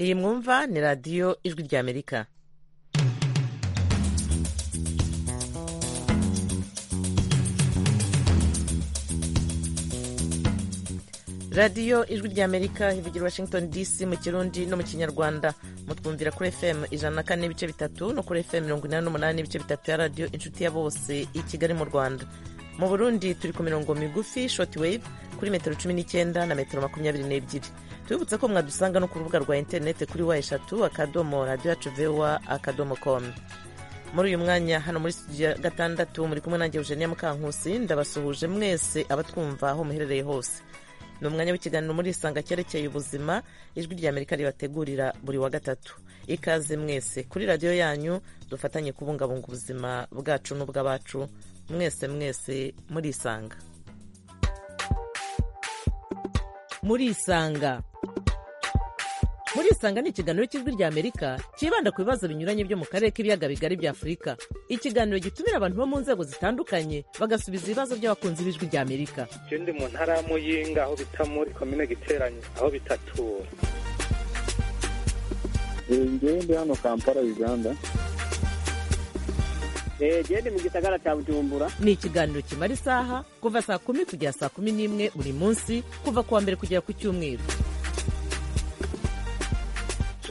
iyi mwumva ni radiyo ijwi ry'amerika radiyo ijwi ry'amerika ivugira washington dc mu kirundi no mu kinyarwanda mutwumvira kuri fm ijana na kane n'ibice bitatu no kuri fm mirongo inani n'umunani n'ibice bitatu ya radiyo inshuti ya bose i kigali mu rwanda mu burundi turi ku mirongo migufi shortwave kuri metero cumi n'icyenda na metero makumyabiri n'ebyiri tubibutse ko mwadusanga no ku rubuga rwa interineti kuri wa eshatu akadomo radiyo yacu vewa akadomo komu muri uyu mwanya hano muri studio ya gatandatu muri kumwe nanjye eugenia mukankusi ndabasuhuje mwese abatwumva aho muherereye hose ni umwanya w'ikiganiro muri isanga cyerekeye ubuzima ijwi rya amerika ribategurira buri wa gatatu ikaze mwese kuri radiyo yanyu dufatanye kubungabunga ubuzima bwacu n'ubw'abacu mwese mwese muri isanga muri isanga muri isanga ni ikiganiro cy'ijwi rya amerika cyibanda ku bibazo binyuranye byo mu karere k'ibiyaga bigari bya afurika ikiganiro gitumira abantu bo mu nzego zitandukanye bagasubiza ibibazo by'abakunzi b'ijwi rya amerika ndi mu ntara ya muyinga aho bita muri komine giteranye aho bitatura ngewe ndi hano kampala uganda gende mu gisagara cya bujumbura ni ikiganiro kimara isaha kuva saa kumi kugera saa kumi n'imwe buri munsi kuva ku wa mbere kugera ku cyumweru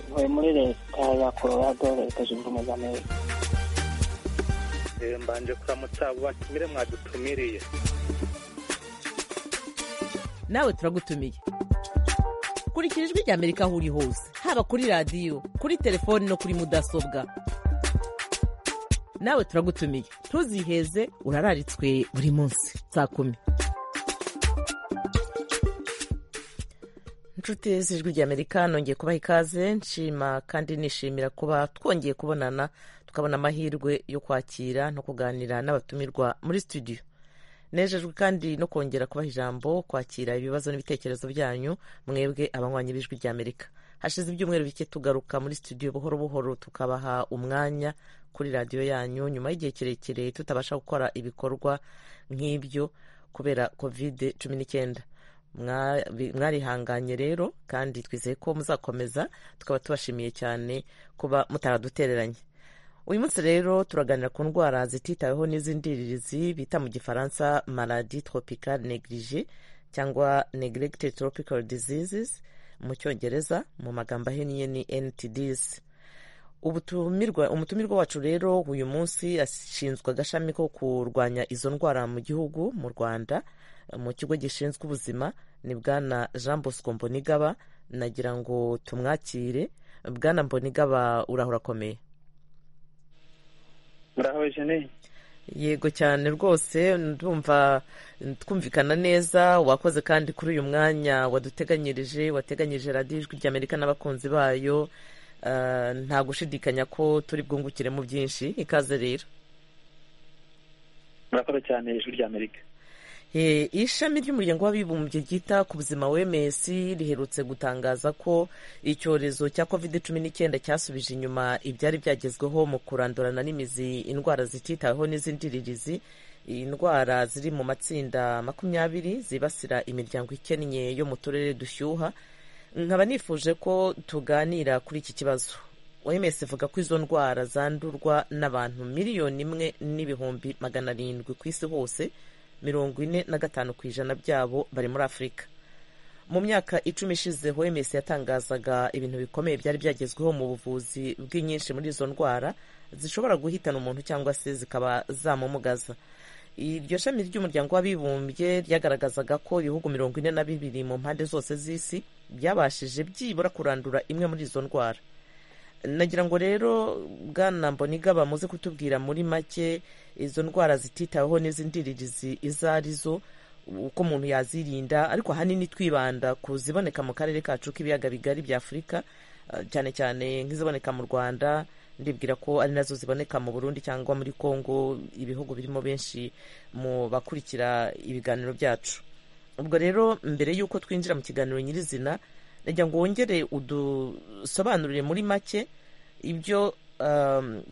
ntuye muri leta ya colorado leta zunze ubumwe za amerika mbanje kuramutsa abo batumire mwadutumiriye nawe turagutumiye kurikira ijwi rya amerika aho uri hose haba kuri radiyo kuri telefoni no kuri mudasobwa nawe turagutumiye ntuziheze urararitswe buri munsi saa kumi inshuti z'ijwi ry'amerika nongeye kubaha ikaze nshima kandi nishimira kuba twongeye kubonana tukabona amahirwe yo kwakira no kuganira n'abatumirwa muri studio nejejwe kandi no kongera kubaha ijambo kwakira ibibazo n'ibitekerezo byanyu mwebwe abanywanyi b'ijwi ry'amerika hashize ibyumweru bike tugaruka muri studio buhoro buhoro tukabaha umwanya kuri radiyo yanyu nyuma y'igihe kirekire tutabasha gukora ibikorwa nk'ibyo kubera kovide cumi n'icyenda mwarihanganye rero kandi twizeye ko muzakomeza tukaba tubashimiye cyane kuba mutaradutereranye uyu munsi rero turaganira ku ndwara zititaweho n'iz'indiririzi bita mu gifaransa maladi tropical neglige cyangwa neglected tropical diseases mu cyongereza mu magambo ahinnye ni ntds umutumirwa wacu rero uyu munsi ashinzwe agashami ko kurwanya izo ndwara mu gihugu mu rwanda mu kigo gishinzwe ubuzima ni bwana jean bosco mbonigaba nagira ngo tumwakire bwana mbonigaba urahora akomeye muraho jeneye yego cyane rwose ndumva twumvikana neza wakoze kandi kuri uyu mwanya waduteganyirije wateganyirije radiyo ijwi ry'amerika n'abakunzi bayo nta gushidikanya ko turi bwungukiremo byinshi ikaze rero murakoze cyane ijwi ry'amerika ishami ry'umuryango w'abibumbye ryita ku buzima wms riherutse gutangaza ko icyorezo cya covid cumi n'icyenda cyasubije inyuma ibyari byagezweho mu kurandurana n'imizi indwara zititaweho n'iz'indiririzi indwara ziri mu matsinda makumyabiri zibasira imiryango ikennye yo mu turere dushyuha nkaba nifuje ko tuganira kuri iki kibazo oms ivuga ko izo ndwara zandurwa n'abantu miliyoni imwe n'ibihumbi magana arindwi ku isi hose mirongo ine na gatanu ku ijana byabo bari muri afurika mu myaka icumi ishize oms yatangazaga ibintu bikomeye byari byagezweho mu buvuzi bw'inyinshi muri izo ndwara zishobora guhitana umuntu cyangwa se zikaba zamumugaza iryo shami ry'umuryango w'abibumbye ryagaragazaga ko ibihugu mirongo ine na bibiri mu mpande zose z'isi byabashije byibura kurandura imwe muri izo ndwara nagira ngo rero bwana mbonigaba muze kutubwira muri make izo ndwara zititaweho n'iz'indiririzi izo ari zo uko umuntu yazirinda ariko ahanini twibanda ku ziboneka mu karere kacu k'ibiyaga bigari bya afurika cyane cyane nk'iziboneka mu rwanda ndibwira ko ari nazo ziboneka mu burundi cyangwa muri congo ibihugu birimo benshi mu bakurikira ibiganiro byacu ubwo rero mbere y'uko twinjira mu kiganiro nyirizina nagira ngo wongere udusobanurire muri make ibyo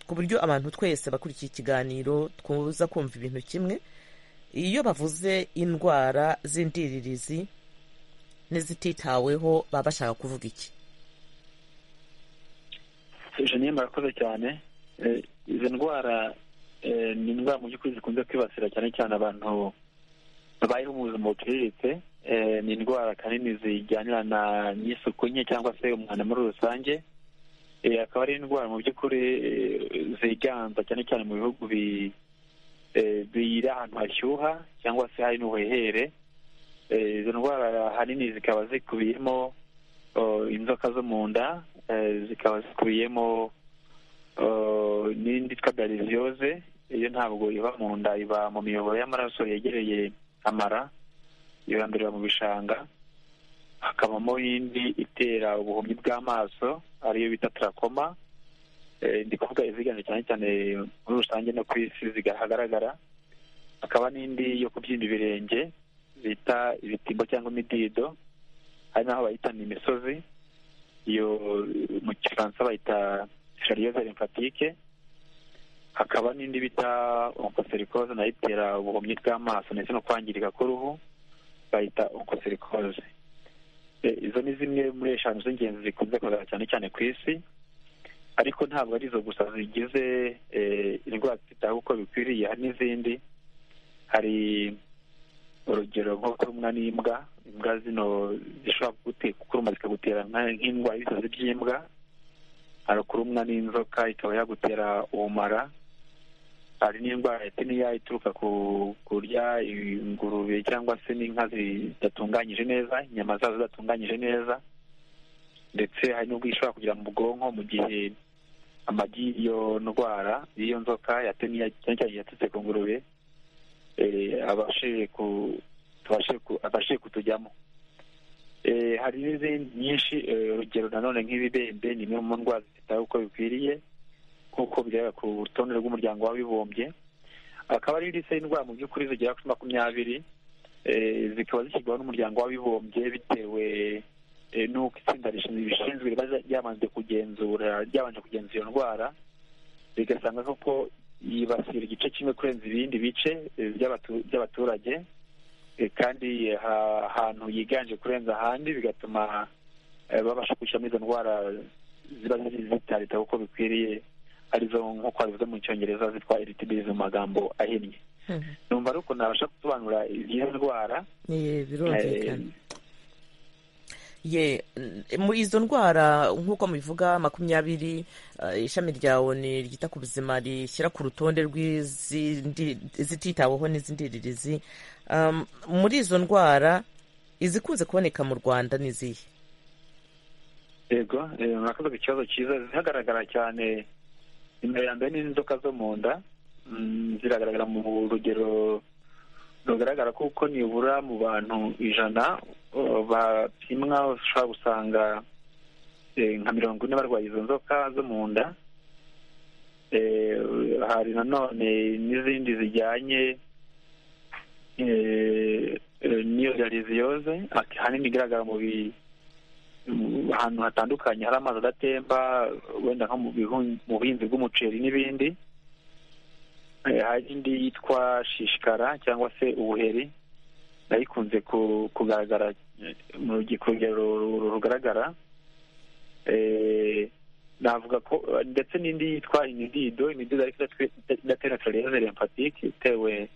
ku buryo abantu twese bakurikiye ikiganiro twuza kumva ibintu kimwe iyo bavuze indwara z'indiririzi n'izititaweho baba bashaka kuvuga iki jeniye murakoze cyane Eh, izo ndwara eh, ni indwara mu by'ukuri zikunze kwibasira cyane cyane abantu babayeho mu buzima buciriritse Eh, ni indwara kanini zijyanirana n'isuku nke cyangwa se umwanda muri rusange Eh, akaba ari indwara mu by'ukuri eh, ziganza cyane cyane mu bihugu bi- eh, biri ahantu hashyuha cyangwa se hari n'ubuhehere Eh, izo ndwara ahanini zikaba zikubiyemo oh, inzoka zo mu nda eh, zikaba zikubiyemo oh, n'indi twita gariziyoze iyo ntabwo iba mu nda iba mu miyoboro y'amaraso yegereye amara ibandurira mu bishanga hakabamo indi itera ubuhumyi bw'amaso ariyo bita tarakoma eh, ndi kuvuga iziganje cyane cyane muri rusange no ku isi zigahagaragara hakaba n'indi yo kubyimba ibirenge bita ibitimbo cyangwa imidido hari n'aho bayita ni imisozi iyo mu gifaransa bayita shariyeze lymphatique hakaba n'indi bita oncocericose nayo itera ubuhumyi bw'amaso ndetse no kwangirika k'uruhu bayita oncocericose Eh, izo ni zimwe muri eshanu z'ingenzi zikunze kugaragara cyane cyane ku isi ariko ntabwo ari izo gusa zigize eh, indwara zitaho uko bikwiriye hari n'izindi hari urugero nko kurumwa n'imbwa imbwa zino zishobora kugute- kukuruma zikagutera nka- nk'indwara y'ibisazi by'imbwa hari kurumwa n'inzoka ikaba yagutera ubumara hari n'indwara ya tiniya ituruka ku kurya ingurube cyangwa se n'inka zidatunganyije neza inyama zazo zidatunganyije neza ndetse hari n'ubwo ishobora kugera mu bwonko mu gihe amagi y'iyo ndwara y'iyo nzoka ya tiniya cyane cyane yatutse ku ngurube eh, abashije ku tubashe ku abashije kutujyamo Eh, hari n'izindi nyinshi eh, urugero nanone nk'ibibembe ni imwe mu ndwara zitaho uko bikwiriye nk'uko bigaragara ku rutonde rw'umuryango w'abibumbye akaba ari lisite y'indwara mu by'ukuri zigera kuri makumyabiri eh, zikaba zishyirwaho n'umuryango w'abibumbye bitewe eh, n'uko itsinda rishinzwe ibishinzwe riba ryabanje kugenzura ryabanje kugenzura iyo ndwara bigasanga koko yibasira igice kimwe kurenza ibindi bice eh, by'abatu- by'abaturage eh, kandi ha- ahantu yiganje kurenza ahandi bigatuma eh, babasha gushyiramo izo ndwara ziba ziri zitaritaho uko bikwiriye arizo nk'uko babivuga mu cyongereza zitwa eritibirizi mu magambo ahinnye Mhm. numva ari ukuntu nabasha gusobanura izo ndwara Ye, eh, birumvikana ye n- muri izo ndwara nk'uko mubivuga makumyabiri eh, ishami rya oni ryita ku buzima rishyira ku rutonde rw'izindi zititaweho n'izindirizi Um, muri izo ndwara izikunze kuboneka mu rwanda ni izihe yego eh, murakoze ku kibazo cyiza zihagaragara cyane nimero ya mbere ni inzoka zo mu nda Mm, ziragaragara mu rugero rugaragara ko uko nibura mu bantu ijana uh, bapimwa ushobora gusanga eh, nka mirongo ine barwaye izo nzoka zo mu nda Eh, hari nanone n'izindi zijyanye eh, eh, n'iyo realiziyoze ahanini igaragara mu bi ahantu hatandukanye hari amazi adatemba wenda nko mu bihu- mu buhinzi bw'umuceri n'ibindi Eh, hari indi yitwa shishikara cyangwa se ubuheri nayo ikunze ku- kugaragara eh, mu rugi- ku rugero ru- ru- rugaragara Eh, navuga ko eh, ndetse n'indi yitwa imidido imidido ariko idatwe- idatera clerose lymphatique itewe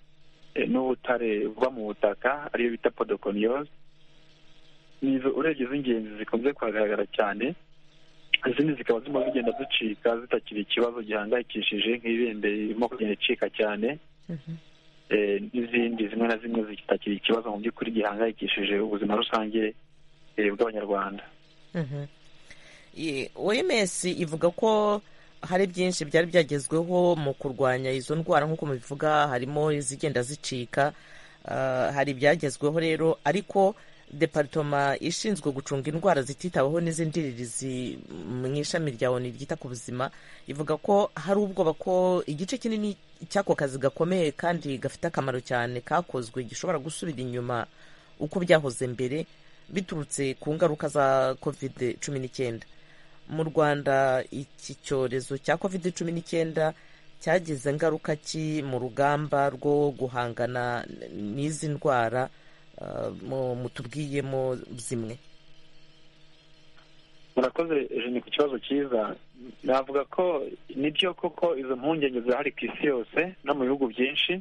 eh, n'ubutare buba mu butaka ariyo bita podoconiose nizo urebye z'ingenzi zikunze kuhagaragara cyane izindi zikaba zirimo zigenda zicika zitakiri ikibazo gihangayikishije nk'ibende irimo kugenda icika cyane Eh, n'izindi zimwe na zimwe zitakiri ikibazo mu by'ukuri gihangayikishije ubuzima rusange eh, bw'abanyarwanda Ye, oms ivuga ko hari byinshi byari byagezweho mu kurwanya izo ndwara nk'uko mubivuga harimo izigenda zicika ah, hari ibyagezweho rero ariko departoma ishinzwe gucunga indwara zititaweho n'izindirizi mu ishami rya oni ryita ku buzima ivuga ko hari ubwoba ko igice kinini cy'ako kazi gakomeye kandi gafite akamaro cyane kakozwe gishobora gusubira inyuma uko byahoze mbere biturutse ku ngaruka za covid cumi n'icyenda mu rwanda iki cyorezo cya covid cumi n'icyenda cyagize ingaruka ki mu rugamba rwo guhangana n- n'izi ndwara ah, mu- mutubwiyemo zimwe murakoze jeni ku kibazo cyiza navuga ko ni byo koko izo mpungenge zirahari ku isi yose no mu bihugu byinshi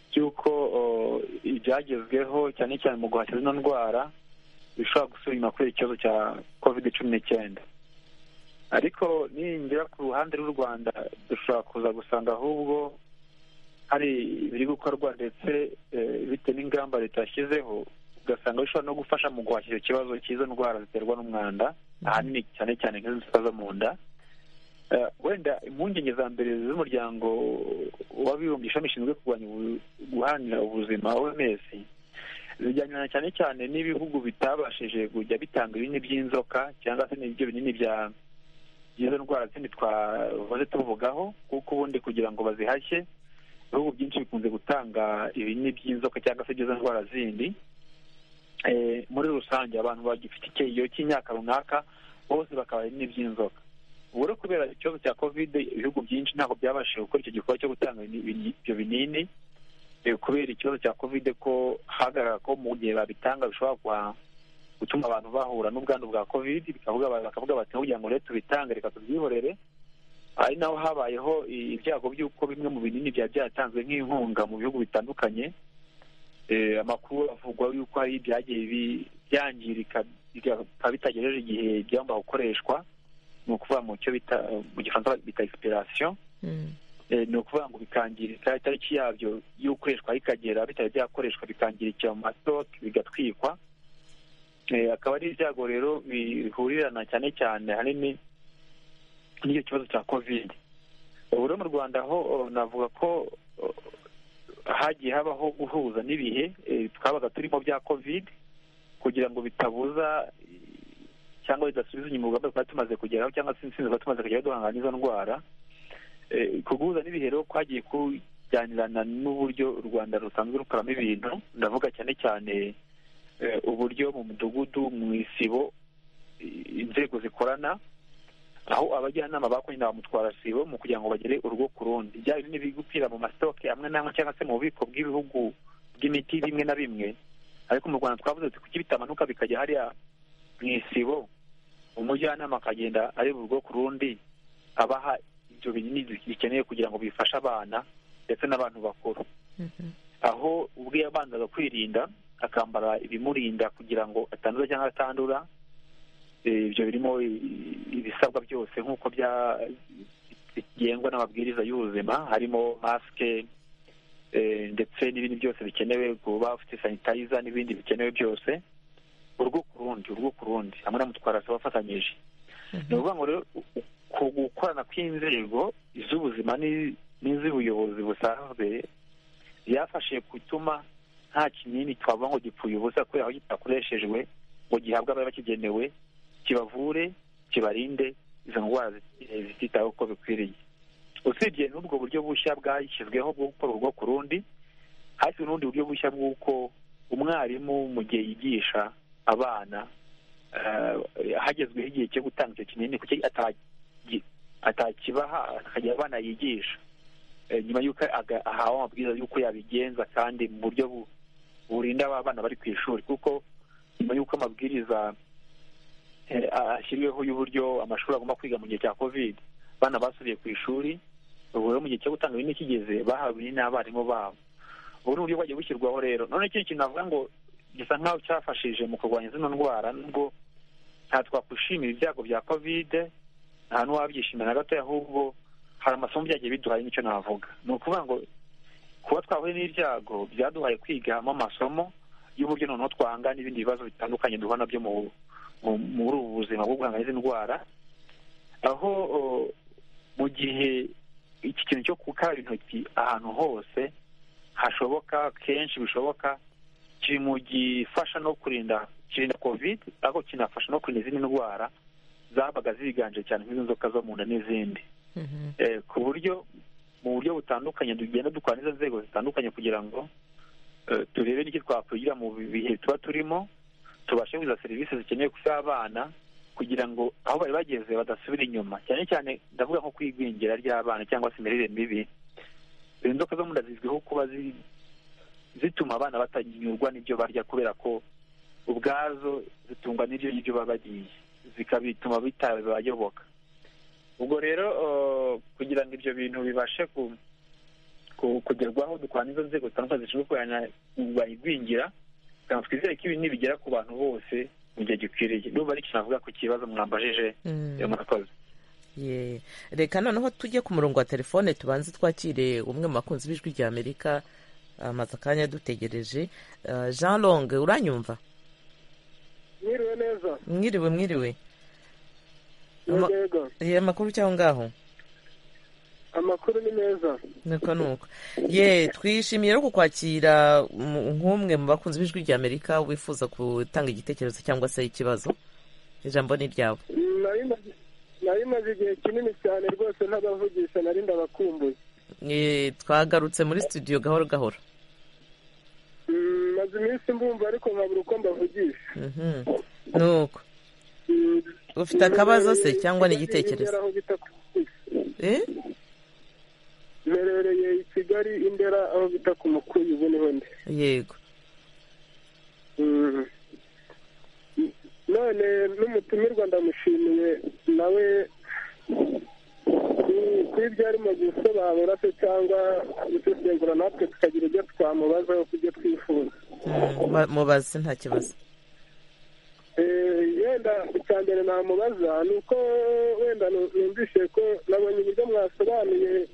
by'uko oh, ibyagezweho cyane cyane mu guhashya zino ndwara bishobora gusubira kuri ikibazo cya kovide cumi n'icyenda ariko ningera ku ruhande rw'u rwanda dushobora kuza gusanga ahubwo hari ibiri gukorwa ndetse eh, bitewe n'ingamba leta yashyizeho ugasanga bishobora no gufasha mu guhashya icyo kibazo cy'izo ndwara ziterwa n'umwanda ahanini cyane cyane nk'izo zisa zo mu nda Eh, wenda impungenge za mbere z'umuryango w'abibumbye ishami rishinzwe kurwanya ubu- guharanira ubuzima oms zijyanirana cyane cyane n'ibihugu bitabashije kujya bitanga ibinini by'inzoka cyangwa se n'ibyo binini bya izo ndwara zindi twahoze tuvugaho kuko ubundi kugira ngo bazihashye ibihugu byinshi bikunze gutanga ibinini by'inzoka cyangwa se izo ndwara zindi Eh, muri rusange abantu bagifite icyiyo cy'imyaka runaka bose bakaba ibinini by'inzoka ubu rero kubera ikibazo cya kovide ibihugu byinshi ntabwo byabashije gukora icyo gikorwa cyo gutanga ibini- ibini- ibyo binini Eh, kubera ikibazo cya kovide ko hagaragara ko mu gihe babitanga bishobora kwa- gutuma abantu bahura n'ubwandu bwa kovide bikavuga ba- bakavuga bati kugira ngo rero tubitange reka tubyihorere ari naho habayeho i- ibyago by'uko bimwe mu binini byari byatanzwe nk'inkunga mu bihugu bitandukanye Eh, amakuru avugwa yuko hari ibyagiye bi- byangirika bikaba bitagejeje igihe byagomba gukoreshwa ni ukuvuga mu cyo bita mu gifaransa bita expiration Mm. Eh, ni ukuvuga ngo bikangirika itariki yabyo y'ukoreshwa ikagera bitari byakoreshwa bikangirikira mu mastoke bigatwikwa Eh, akaba ari ibyago rero bihurirana cyane cyane ahanini n'icyo kibazo cya covid ubu rero mu rwanda ho oh, navuga ko oh, hagiye habaho guhuza n'ibihe eh, twabaga turimo bya covid kugira ngo bitabuza eh, cyangwa bidasubiza inyuma urugamba twari tumaze kugeraho cyangwa se intsinzi twari tumaze kugeraho duhangana n'izo ndwara Eh, ku guhuza n'ibihe rero kwagiye kujyanirana n'uburyo u rwanda rusanzwe rukoramo ibintu ndavuga cyane cyane eh, uburyo mu mudugudu mu isibo eh, inzego zikorana aho abajyanama bakoranye na ba mutwarasibo mu kugira ngo bagere urugo ku rundi byaba binini biri gupfira mu masitoke amwe n'amwe cyangwa se mu bubiko bw'ibihugu bw'imiti bimwe na bimwe ariko mu rwanda twavuze tuti kuki bitamanuka bikajya hariya mu isibo umujyanama akagenda areba urugo ku rundi abaha ibyo binini bikeneye kugira ngo bifashe abana ndetse n'abantu bakuru Mhm. aho ubwe yabanzaga kwirinda akambara ibimurinda kugira ngo atanduza cyangwa atandura Eh, ibyo birimo i- ibisabwa byose nk'uko bya- bigengwa n'amabwiriza y'ubuzima harimo masike eh, ndetse n'ibindi byose bikenewe kuba ufite sanitayiza n'ibindi bikenewe byose urugo ku rundi urugo ku rundi hamwe na mutwarasi bafatanyije ni ukuvuga ngo rero u- u- ku gukorana kw'inzego iz'ubuzima n'i- n'iz'ubuyobozi busanzwe byafashije gutuma nta kinini twavuga ngo gipfuye ubusa kubera aho kitakoreshejwe ngo gihabwe abari bakigenewe kibavure kibarinde izo ndwara zit- eh, zititaweho uko bikwiriye usibye n'ubwo buryo bushya bwashyizweho bwo gukora urugo ku rundi hashyizwe n'ubundi buryo bushya bw'uko umwarimu mu gihe yigisha abana eh, hagezweho igihe cyo gutanga icyo kinini kuki atagi- atakibaha akajya abana yigisha Eh, nyuma y'uko aga- ahawe amabwiriza y'uko yabigenza kandi mu buryo bu- burinda aba bana bari ku ishuri kuko nyuma y'uko amabwiriza eh, ashyiriweho y'uburyo amashuri agomba kwiga mu gihe cya covid abana basubiye ku ishuri ubu rero mu gihe cyo gutanga ibinini kigeze bahawe ibinini n'abarimu babo ubu ni uburyo bwagiye bushyirwaho rero none ikindi kintu navuga ngo gisa nk'aho cyafashije mu kurwanya zino ndwara nubwo nta twakwishimira ibyago bya kovide nta n'uwabyishimira na gato ahubwo hari amasomo byagiye biduhaye nicyo navuga ni ukuvuga ngo kuba twahuye n'ibyago byaduhaye kwigamo amasomo y'uburyo noneho twahangana n'ibindi bibazo bitandukanye duhura nabyo mu mu- muri ubu buzima bwo guhangana n'izi ndwara aho o, mu gihe iki kintu cyo gukaraba intoki ahantu hose hashoboka kenshi bishoboka kiri mu gifasha no kurinda kirinda covid ariko kinafasha no kurinda izindi ndwara zabaga ziganje cyane nk'izo nzoka zo mu nda n'izindi Mhm. Eh, ku buryo mu buryo butandukanye tugenda dukora n'izo nzego zitandukanye kugira ngo eh, turebe n'icyo twakwigira mu bihe tuba turimo tubashe kuza serivisi zikenewe kuri abana kugira ngo aho bari bageze badasubira inyuma cyane cyane ndavuga nko kwigwingira ry'abana cyangwa se imirire mibi izi nzoka zo mu nda zizwiho kuba zi- zituma abana batanyurwa n'ibyo barya kubera ko ubwazo zitungwa n'ibyo ngibyo baba bagiye zikabituma bitabayoboka ubwo rero kugira ngo ibyo bintu bibashe kugerwaho dukorana izo nzego zitandukanye zishinzwe kurwanya igwingira kugira ngo twizere ko ibi nibigera ku bantu bose mu gihe gikwiriye n'ubu ari ikintu navuga ku kibazo mwambajije murakoze ye reka noneho tujye ku murongo wa telefone tubanze twakire umwe mu bakunzi b'ijwi rya amerika amaze akanya adutegereje jean longue uranyumva mwiriwe neza mwiriwe mwiriwe Ama- yego ye amakuru cyangwa ngaho amakuru ni meza nuko nuko ye twishimiye rero kukwakira mu- nk'umwe mu bakunzi b'ijwi rya amerika wifuza gutanga igitekerezo cyangwa se ikibazo ijambo ni ryawe nari maze- nari maze igihe kinini cyane rwose ntabavugisha nari ndabakumbuye Ye, twagarutse muri studio gahoro gahoro Mm, maze iminsi mbumva ariko nkabura uko mbavugisha Mhm. nuko Mm, ufite akabazo se mbereye- cyangwa ni igitekerezo aho bita ku Mukuyu. Eh? mberereye i kigali indera aho bita ku mukuyu ubu niho ndi yego Mm. none n'umutumirwa ndamushimiye nawe ku- kuri ibyo arimo gusobanura se cyangwa gusesengura natwe tukagira ibyo twamubazaho ku byo twifuza Mm, ba- mubaze nta kibazo Eh, wenda icya mbere namubaza ni uko wenda nu- numvise ko nabonye uburyo mwasobanuye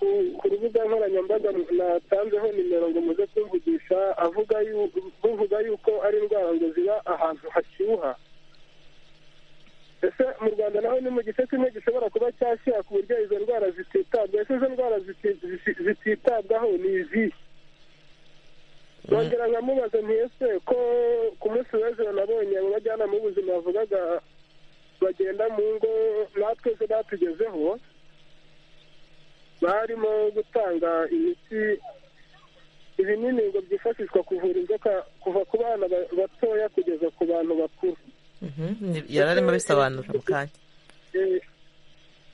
ku- ku rubuga nkoranyambaga mu- natanzeho nimero ngo muze kumvugisha avuga yu- buvuga yuko ari indwara ngo ziba ahantu hashyuha ese mu rwanda naho ni mu gice kimwe gishobora kuba cyashyira ku buryo izo ndwara zititabwaho ese izo ndwara ziti- ziti- zititabwaho ni izihe nongera nkamubaza nti ese ko ku munsi w'ejo nabonye mu bajyanama b'ubuzima bavugaga bagenda mu ngo natwe zo batugezeho barimo gutanga imiti ibinini ngo byifashishwa kuvura inzoka kuva ku bana ba- batoya kugeza ku bantu bakuru Mhm. Ni- yari arimo abisobanura mu kanya Eh,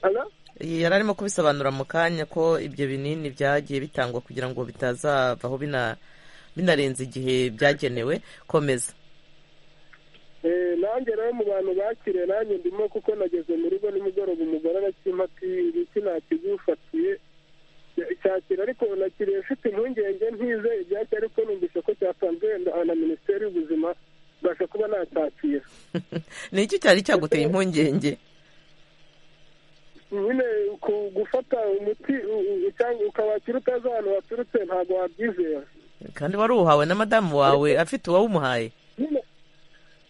ala? yari arimo kubisobanura mu kanya ko ibyo binini byagiye bitangwa kugira ngo bitazavaho bina binarenze igihe byagenewe komeza Eh, nanjye rero mu bantu bakiriye nanjye ndimo kuko nageze mu rugo nimugoroba umugore arakimpa ati ibiki nakigufatiye cyakira ariko nakiriye mfite impungenge ntize ibyacyo ariko numvise ko cyatanzwe na- na minisiteri y'ubuzima mbasha kuba nacyakira ni iki cyari cyaguteye impungenge nyine ku- gufata umuti u- u- cyangwa ukawakira utazi ahantu waturutse ntabwo wabyizera kandi wari uwuhawe na madamu wawe afite uwawumuhaye nyine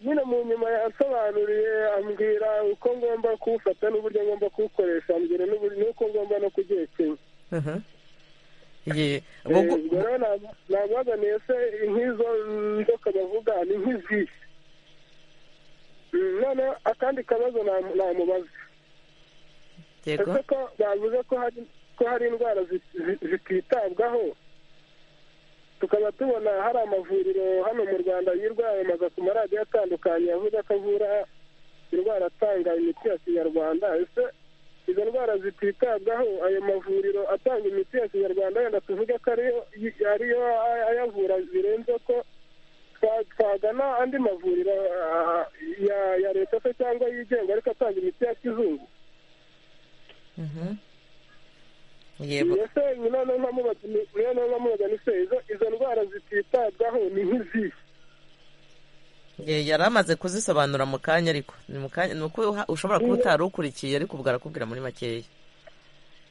nyine mu nyuma yasobanuriye ambwira uko ngomba kuwufata n'uburyo ngomba kuwukoresha ambwira n'uburyo n'uko ngomba no kugerekenya Mhm. Ye, ubwo ubwo- rero nab- nabaganiye se nk'izo nzoka bavuga ni nk'izihe Mm, noneho akandi kabazo nam- namubaza yego ese ko bavuze ko hari ko hari indwara zi- zi- zititabwaho tukaba tubona hari amavuriro hano mu rwanda yirirwa yamamaza ku maradiyo atandukanye avuga ko avura indwara atanga imiti ya kinyarwanda ese izo ndwara zititabwaho ayo mavuriro atanga imiti ya kinyarwanda wenda tuvuge ko ariyo yi- ariyo ayavura birenze ko twa- twagana andi mavuriro ah, ya ya leta se cyangwa yigenga ariko atanga imiti ya kizungu Mhm. yego ese nyina no nkamubaza ni- niyo no nkamubaza ni se izo izo ndwara zititabwaho ni nk'izihe Ye, yari amaze kuzisobanura mu kanya ariko ni mu kanya ni uko uha- ushobora kuba utari ukurikiye ariko ubwo arakubwira muri makeya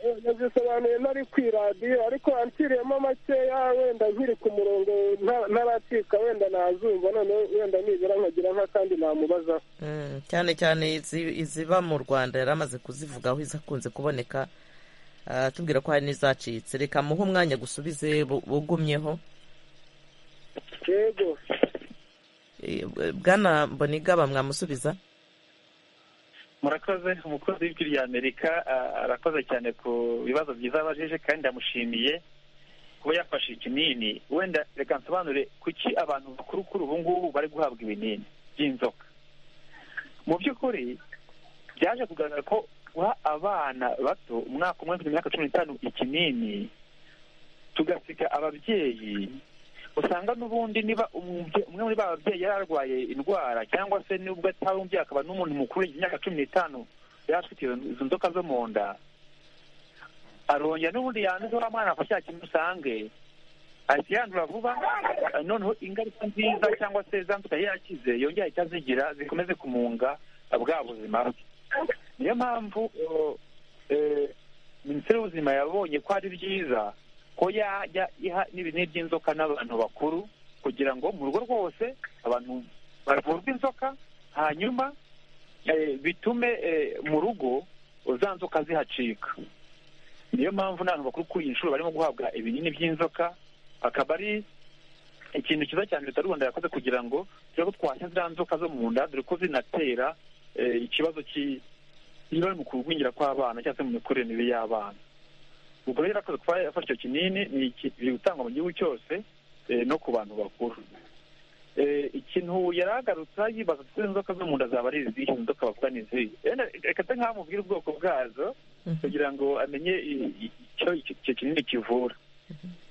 Eh, nazisobanuye nari ku iradiyo ariko anciriyemo makeya wenda nkiri ku murongo nta- ntaracika wenda nazumva noneho wenda nibura nkagira nk'akandi namubazaho Mm, cyane cyane izi- iziba mu rwanda yari amaze kuzivugaho izakunze kuboneka Ah, atubwira ko hari n'izacitse reka muhe umwanya gusubize bu- bugumyeho yego Eh, bwana mbonigaba mwamusubiza murakoze umukozi w'ijwi rya amerika ah, arakoze cyane ku bibazo byiza abajije kandi ndamushimiye kuba yafashe ikinini wenda reka nsobanure kuki abantu bakuru kuri ubu ngubu bari guhabwa ibinini by'inzoka mu by'ukuri byaje kugaragara ko guha abana bato umwaka umwe kugeza ku myaka cumi n'itanu ikinini tugasiga ababyeyi usanga n'ubundi niba umubye- umwe muri ba babyeyi yari arwaye indwara cyangwa se nubwo atari umubyeyi akaba n'umuntu mukuru y'imyaka cumi n'itanu afite izo nzoka zo mu nda arongera n'ubundi yanduza mwana ako cya kintu usange ahita yandura vuba noneho ingaruka nziza cyangwa se zanduka yakize yongera ahita azigira zikomeze kumunga bwa buzima bwe niyo mpamvu minisiteri y'ubuzima yabonye ko ari byiza ko yajya iha n'ibinini by'inzoka n'abantu bakuru kugira ngo mu rugo rwose abantu bavurwe inzoka hanyuma bitume mu rugo za nzoka zihacika niyo mpamvu n'abantu bakuru kuri iyi nshuro barimo guhabwa ibinini by'inzoka akaba ari ikintu cyiza cyane leta y'u rwanda yakoze kugira ngo turebe ko twashya ziriya nzoka zo mu nda dore ko zinatera ikibazo cy'ibara mu kugwingira kw'abana cyangwa se mu mikurire mibi y'abana ubwo rero yarakoze kuba yafashe icyo kinini biri gutangwa mu gihugu cyose no ku bantu bakuru ikintu yaragarutse yibaza ko inzoka zo mu nda zaba ari izihe inzoka bavuga ni izihe reka se nk'aho amubwira ubwoko bwazo kugira ngo amenye icyo icyo kinini kivura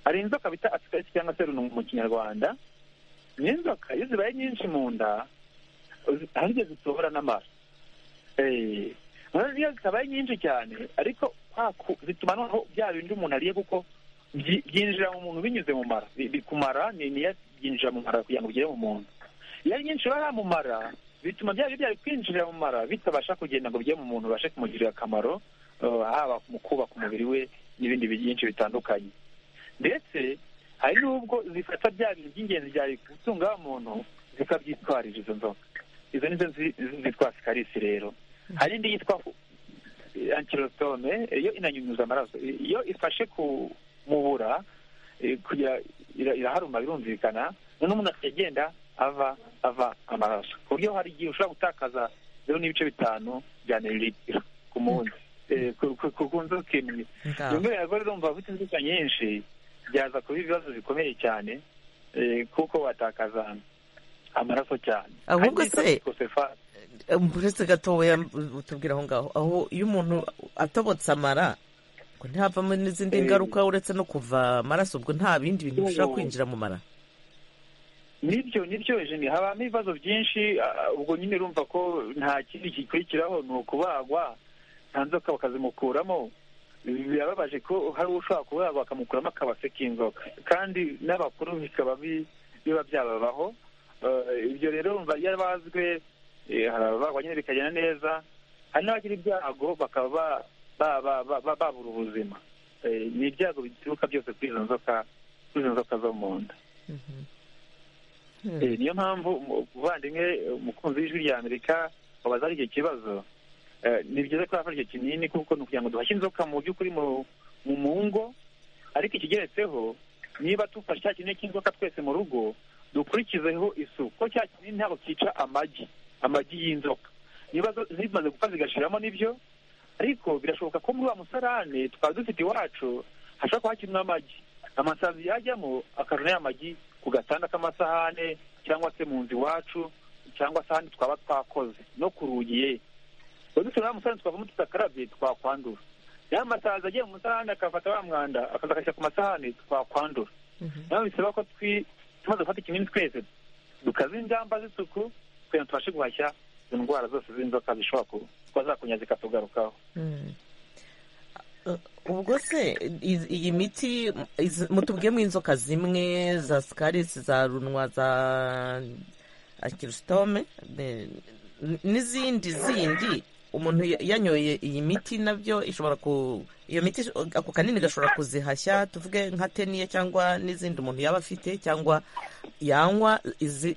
hari inzoka bita asikarisi cyangwa se runungu mu kinyarwanda ni inzoka iyo zibaye nyinshi mu nda hari igihe zitobora n'amara iyo zitabaye nyinshi cyane ariko zituma noneho bya bindi umuntu ariye kuko byinjira mu muntu binyuze mu mara bikumara ni byinjira mu mara kugira ngo bigere mu muntu iyo ari nyinshi biba mu mara bituma bya biryo kwinjira mu mara bitabasha kugenda ngo bijye mu muntu bibashe kumugirira akamaro haba mu kubaka umubiri we n'ibindi byinshi bitandukanye ndetse hari n'ubwo zifata bya bintu by'ingenzi byari gutunga muntu zikabyitwarira izo nzoka izo nizo zitwa sikarisi rero hari indi yitwa ankirositome iyo inanyunyuza amaraso iyo ifashe ku mubura iraharuma birumvikana noneho umuntu agenda ava ava amaraso ku buryo hari igihe ushobora gutakaza zeru n'ibice bitanu bya mililitiro ku munsi ku nzoka imwe rimwe rero urumva ufite inzoka nyinshi byaza kuba ibibazo bikomeye cyane kuko watakaza amaraso cyane ahubwo se uretse gatoya utubwira aho ngaho aho iyo umuntu atobotse amara ntihavamo n'izindi ngaruka uretse no kuva amaraso ubwo nta bindi bintu bishobora kwinjira mu mara nibyo nibyo jeni habamo ibibazo byinshi ubwo nyine urumva ko nta kindi gikurikiraho ni ukubagwa nta nzoka bakazimukuramo birababaje ko hari ushobora kubagwa bakamukuramo akabase k'inzoka kandi n'abakuru bikaba biba byababaho ibyo rero urumva iyo bazwe harabagwa nyine bikagenda neza hari n'abagira ibyago bakaba babura ubuzima ni ibyago bituruka byose kuri izo nzoka kuri izo nzoka zo mu nda niyo mpamvu umuvandimwe umukunzi w'ijwi rya amerika wabaza ari icyo kibazo ni byiza ko yafashe icyo kinini kuko ni ukugira ngo duhashye inzoka mu by'ukuri mu ngo ariko ikigeretseho niba tufashe cya kinini cy'inzoka twese mu rugo dukurikizeho isuku ko cya kinini ntabwo cyica amagi amagi y'inzoka niba zimaze gupfa zigashiramo nibyo ariko birashoboka ko muri wa musarane twaba dufite iwacu hashobora kuba hakirimo amagi amasazi yajyamo akajana y'amagi ku gatanda k'amasahane cyangwa se mu nzu iwacu cyangwa se ahandi twaba twakoze no ku rugi ye tuba dufite wa musarane twavamo tudakarabye twakwandura ya masazi agiye mu musarane akafata wa mwanda akaza agashyira ku masahane twakwandura nayo bisaba ko tumaze gufata ikinini twese dukaza ingamba z'isuku kugira ngo tubashe guhashya izo ndwara zose z'inzoka zishobora kuba twazakunya zikatugarukaho ubwo se iyi miti mutubwiyemo inzoka zimwe za sikarisi za runwa za akirusitome n'izindi zindi umuntu yanyoye iyi miti nabyo ishobora ku iyo miti ako kanini gashobora kuzihashya tuvuge nka teniya cyangwa n'izindi umuntu yaba afite cyangwa yanywa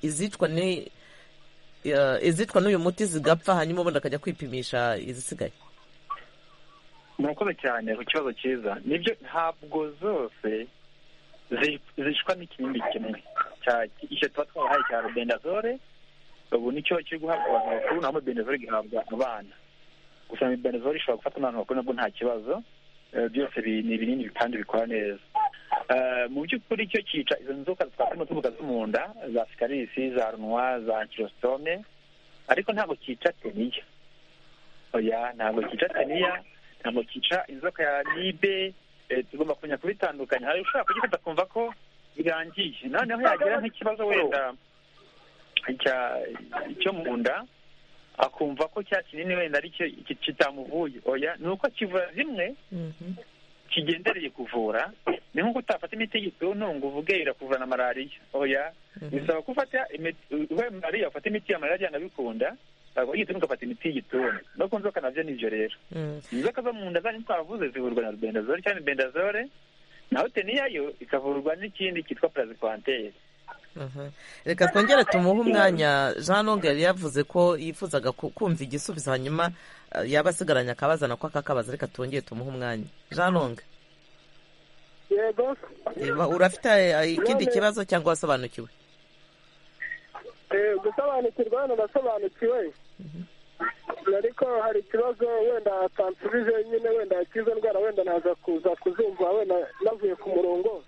izicwa ni izitwa n'uyu muti zigapfa hanyuma ubundi akajya kwipimisha izisigaye murakoze cyane ku kibazo cyiza nibyo ntabwo zose zishwa n'ikindi kimwe icyo tuba twahaye cya rubendazole ubu nicyo kiri guhabwa abantu bakuru naho rubendazole gihabwa abana gusa rubendazole ishobora gufata n'abantu bakuru nabwo nta kibazo byose ni ibinini kandi bikora neza mu by'ukuri cyo cyica izo nzoka twakwemo tuvuga zo mu nda za sikarisi za runwa za kirositome ariko ntabwo cyica teniya oya ntabwo cyica teniya ntabwo cyica inzoka ya nibe tugomba kumenya kubitandukanya hari ushobora kugifata akumva ko birangiye noneho yagira nk'ikibazo wenda cyo mu nda akumva ko cya kinini wenda ari cyo ki- kitamuvuye oya ni uko kivura zimwe kigendereye kuvura ni nk'uko utafata imiti y'igituntu ngo uvuge irakuvana malariya oya bisaba ko ufata imiti ubaye malariya ufata imiti ya malariya nabikunda ntabwo y'igituntu ugafata imiti y'igituntu no ku nzoka nabyo ni ibyo rero inzoka zo mu nda zanyu twavuze zivurwa na bendazole cyangwa bendazole naho teniyayo ikavurwa n'ikindi cyitwa parazikwanteri Aha. reka twongere tumuhe umwanya jean longue yari yavuze ko yifuzaga ku- kumva igisubizo hanyuma eh, yaba asigaranye akabaza nako akakabaza reka twongere tumuhe umwanya jean longue yego eba- urafite eh, ikindi kibazo cyangwa wasobanukiwe Eh, gusobanukirwa hano nasobanukiwe ariko hari ikibazo wenda atansubije nyine wenda ikizo ndwara wenda naza kuza kuzumva wenda navuye ku murongo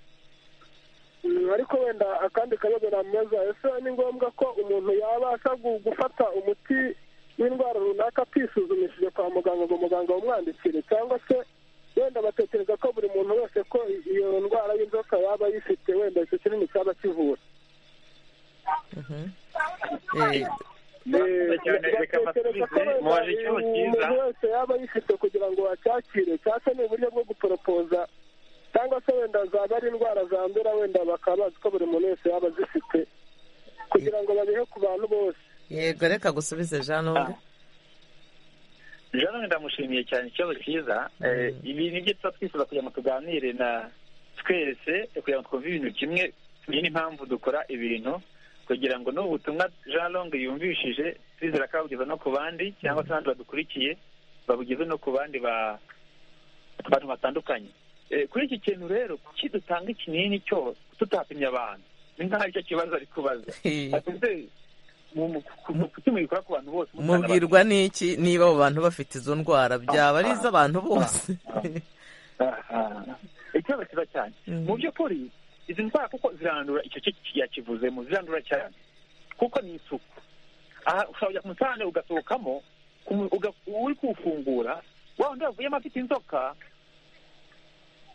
Mm, ariko wenda akandi kabazo namubaza ese ni ngombwa ko umuntu yabasha gu- gufata umuti w'indwara runaka atisuzumishije kwa muganga ngo muganga awumwandikire cyangwa se wenda batekereza ko buri muntu wese ko i- iyo ndwara y'inzoka yaba ayifite wenda icyo kinini cyaba kivura Mhm. Eh, mubaje ikibazo cyiza umuntu wese yaba yifite kugira ngo acyakire cyangwa se ni uburyo bwo guporopoza cyangwa se wenda zaba ari indwara zandura wenda bakaba bazi ko buri muntu wese yaba azifite kugira ngo babihe ku bantu bose yego reka gusubize jean longue jean ndamushimiye cyane ikibazo cyiza Eh, ibi nibyo tuba twifuza kugira ngo tuganire na twese kugira ngo twumve ibintu kimwe tumenye n'impamvu dukora ibintu kugira ngo n'ubu butumwa jean longue yumvishije twizera ko abugeza no ku bandi cyangwa se n'abandi badukurikiye babugeze no ku bandi ba- abantu batandukanye Eh, kuri iki kintu rero kuki dutanga ikinini cyose tutapimye abantu ni nk'aho aricyo kibazo ari kubaza Ati ese mu- mu- ku- mu- kuki mubikora ku bantu bose mutana abantu? mubwirwa n'iki niba abo bantu bafite izo ndwara byaba ari iz'abantu bose Aha. ikibazo cyiza cyane Mhm. mu by'ukuri izi ndwara kuko zirandura icyo cyo yakivuzemo zirandura cyane kuko ni isuku aha ushobora kujya ku musarane ugasohokamo ku- uga- uri kuwufungura wa wundi wavuyemo afite inzoka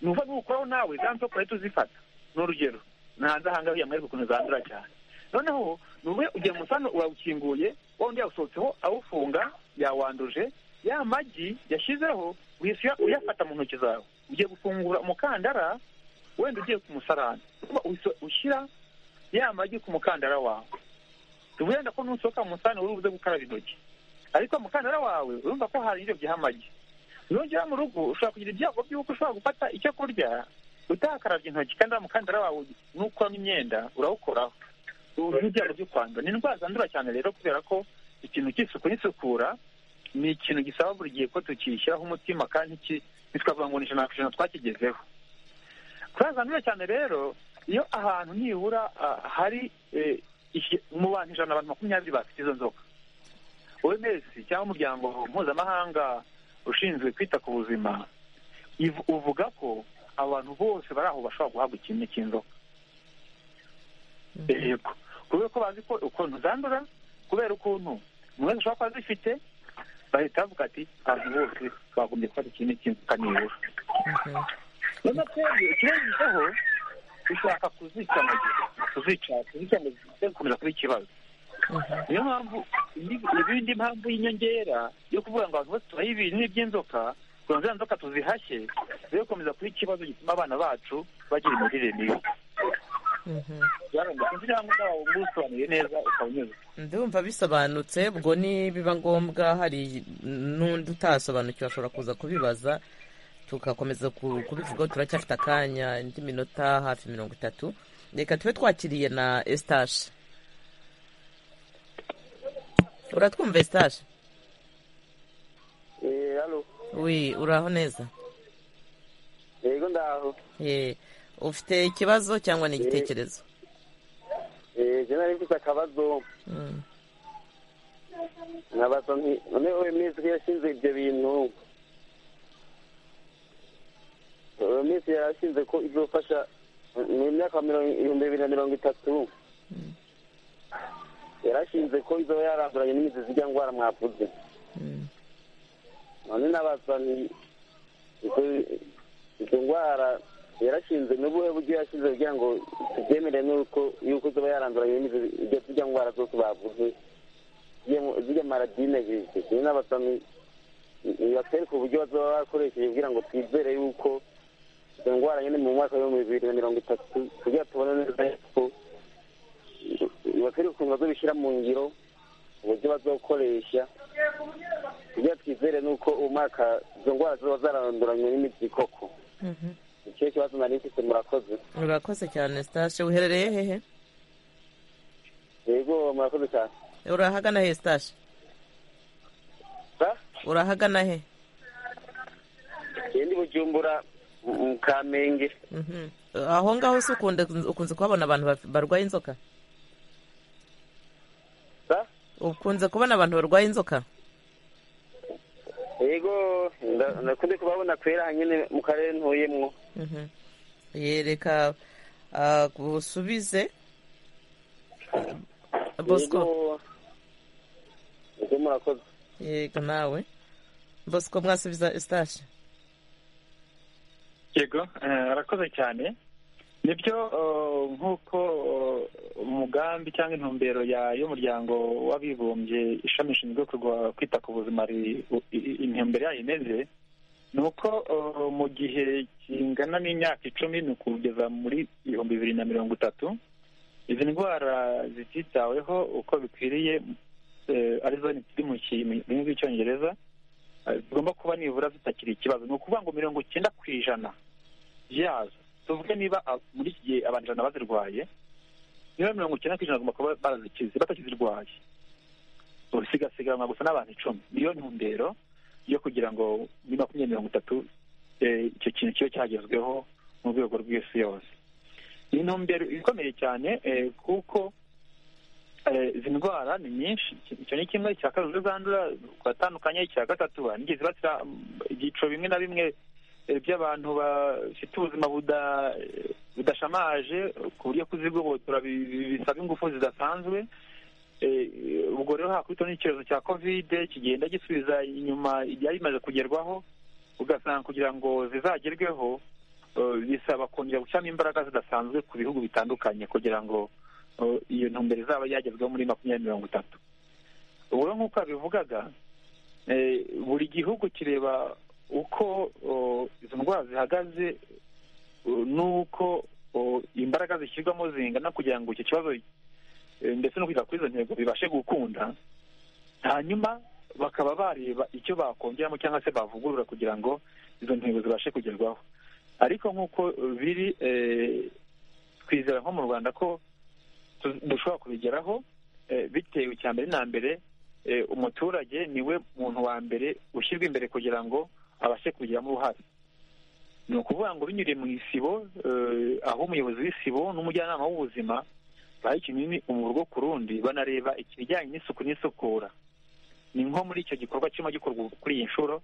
nuva nuwukoraho nawe za nzoka uhita uzifata ni urugero ni hanze aha ngaha yamwereka ukuntu zandura cyane noneho nube ugiye mu musarane urawukinguye wa wundi yawusohotseho awufunga yawanduje ya magi yashyizeho uhita uya- uyafata mu ntoki zawe ugiye gufungura umukandara wenda ugiye ku musarane Kuba uhita ushyira ya magi ku mukandara wawe wenda ko nusohoka mu musarane uri buze gukaraba intoki ariko umukandara wawe urumva ko hari ibyo byiha amagi nugera mu rugo ushobora kugira ibyago by'uko ushobora gufata icyo kurya utakarabye intoki kandi wa mukandara wawe n'ukuramo imyenda urawukoraho uriho ibyago byo kwandura ni indwara zandura cyane rero kubera ko ikintu cy'isuku n'isukura ni ikintu gisaba buri gihe ko tukishyiraho umutima kandi iki ntitwavuga ngo ni ijana ku ijana twakigezeho twazandura cyane rero iyo ahantu nibura ah, hari eh, iki- mu bantu ijana abantu makumyabiri bafite izo nzoka oms cyangwa umuryango mpuzamahanga ushinzwe kwita ku buzima iv- uvuga ko abantu bose bari aho bashobora guhabwa ikintu cy'inzoka yego kubera ko bazi ko ukuntu zandura kubera ukuntu umuntu wese ashobora kuba azifite bahita bavuga ati abantu bose bagombye gufata ikintu cy'inzoka nibura noneho twebwe ikibazo dushaka kuzica mu gihe kuzica kuzica mu gihe gukomeza kuba ikibazo niyo mpamvu indi- ibindi mpamvu y'inyongera yo kuvuga ngo abantu bose tubahe ibinini by'inzoka kugira ngo za nzoka tuzihashye zo gukomeza kuba ikibazo gituma abana bacu bagira imirire mibi Mhm. byarumva sinzi cyangwa uzaba ubusobanuriye neza ukaba unyuzwe ndumva bisobanutse ubwo nibiba ngombwa hari n'undi utasobanukiwe ashobora kuza kubibaza tugakomeza ku- kubivugaho turacyafite akanya indi minota hafi mirongo itatu reka tube twakiriye na estaje uratwumva estaje Eh, halo. wi uraho neza Yego ndaho. Ye, ufite ikibazo cyangwa ni igitekerezo Eh, je nari mfite akabazo Mm. nkabaza nti none OMS ko yashinze ibyo bintu OMS yarashinze ko izofasha mu myaka mirongo- ibihumbi bibiri na mirongo itatu yarashinze ko izoba yaranduranye n'imizi zijya ndwara mwavuze Mm. none nabaza nti izo- izo ndwara yarashinze n'ubuhe buryo yashinze kugira ngo tubyemere n'uko yuko izoba yaranduranye n'imizi ijya tujya ndwara zose bavuze ziriya maradine ziri n'abasamyi batwereka uburyo bazaba bakoresheje kugira ngo twizere yuko izo ndwara nyine mu mwaka w'ibihumbi bibiri na mirongo itatu kugira tubone neza yuko batwereka ukuntu bazabishyira mu ngiro uburyo bazokoresha kugira twizere nuko uwo mwaka izo ndwara ziba zaranduranywe n'imiti koko icyo kibazo nari mfite murakoze urakoze cyane sitashi uherereye hehe yego murakoze cyane urahagana he sitashi sa urahagana he ndi bujumbura mu mu kamenge Mhm. aho ngaho se ukunde ukunze kuhabona abantu baf- barwaye inzoka sa ukunze kubona abantu barwaye inzoka yego nda- ndakunze kubabona kwera nyine mu karere ntuyemwo Mhm. yereka ah, usubize bosco Yego. yego murakoze yego nawe bosco mwasubiza sitashi yego eh, arakoze cyane nibyo eh, nk'uko eh, umugambi cyangwa intumbero ya- y'umuryango w'abibumbye ishami rishinzwe kurwa- kwita ku buzima ri- u- i- i- intumbero yayo imeze ni uko eh, mu gihe kingana n'imyaka icumi ni ukugeza muri ibihumbi bibiri na mirongo itatu izi ndwara zititaweho uko bikwiriye eh, arizo ziri mu ki- mu rurimi rw'icyongereza eh, zigomba kuba nibura zitakiri ikibazo ni ukuvuga ngo mirongo icyenda ku ijana yazo tuvuge niba a- muri iki gihe abantu ijana bazirwaye niba mirongo icyenda ku ijana bagomba kuba barazikize batakizirwaye ubu sigasiganwa gusa n'abantu icumi niyo ntumbero yo kugira ngo muri makumyabiri mirongo itatu eh, icyo kintu kibe cyagezweho mu rwego rw'isi yose ni intumbero ikomeye cyane eh, kuko eh, izi ndwara ni nyinshi icyo ni kimwe icya kabiri zandura twatandukanye icya gatatu nigihe zibasira mm, ibyiciro bimwe na bimwe eh, by'abantu bafite ubuzima buda- budashamaje ku buryo kuzigobotora bi- bi- bisaba ingufu zidasanzwe Eh, ubwo rero hakubitwa n'icyorezo cya kovide kigenda gisubiza inyuma ibyari bimaze kugerwaho ugasanga kugira ngo zizagerweho eh, bisaba kongera gushyiramo imbaraga zidasanzwe ku bihugu bitandukanye kugira ngo eh, iyo ntumbero izaba yagezweho muri makumyabiri mirongo itatu ubwo rero nk'uko yabivugaga eh, buri gihugu kireba uko eh, izo ndwara zihagaze eh, n'uko eh, imbaraga zishyirwamo zingana kugira ngo icyo kibazo eh, ndetse no kwiga kuri izo ntego bibashe gukunda hanyuma bakaba bareba icyo bakongeramo cyangwa se bavugurura kugira ngo izo ntego zibashe kugerwaho ariko nk'uko eh, biri eh, twizera nko mu rwanda ko tu- dushobora kubigeraho eh, bitewe icya mbere na mbere eh, umuturage niwe muntu wa mbere ushyirwa imbere kugira ngo abashe kubigiramo uruhare ni ukuvuga ngo binyuriye mu isibo eh, aho umuyobozi w'isibo n'umujyanama w'ubuzima baha ikinini umuntu ku rundi banareba ikijyanye n'isuku n'isukura ni nko muri icyo gikorwa kirimo gikorwa kuri iyi nshuro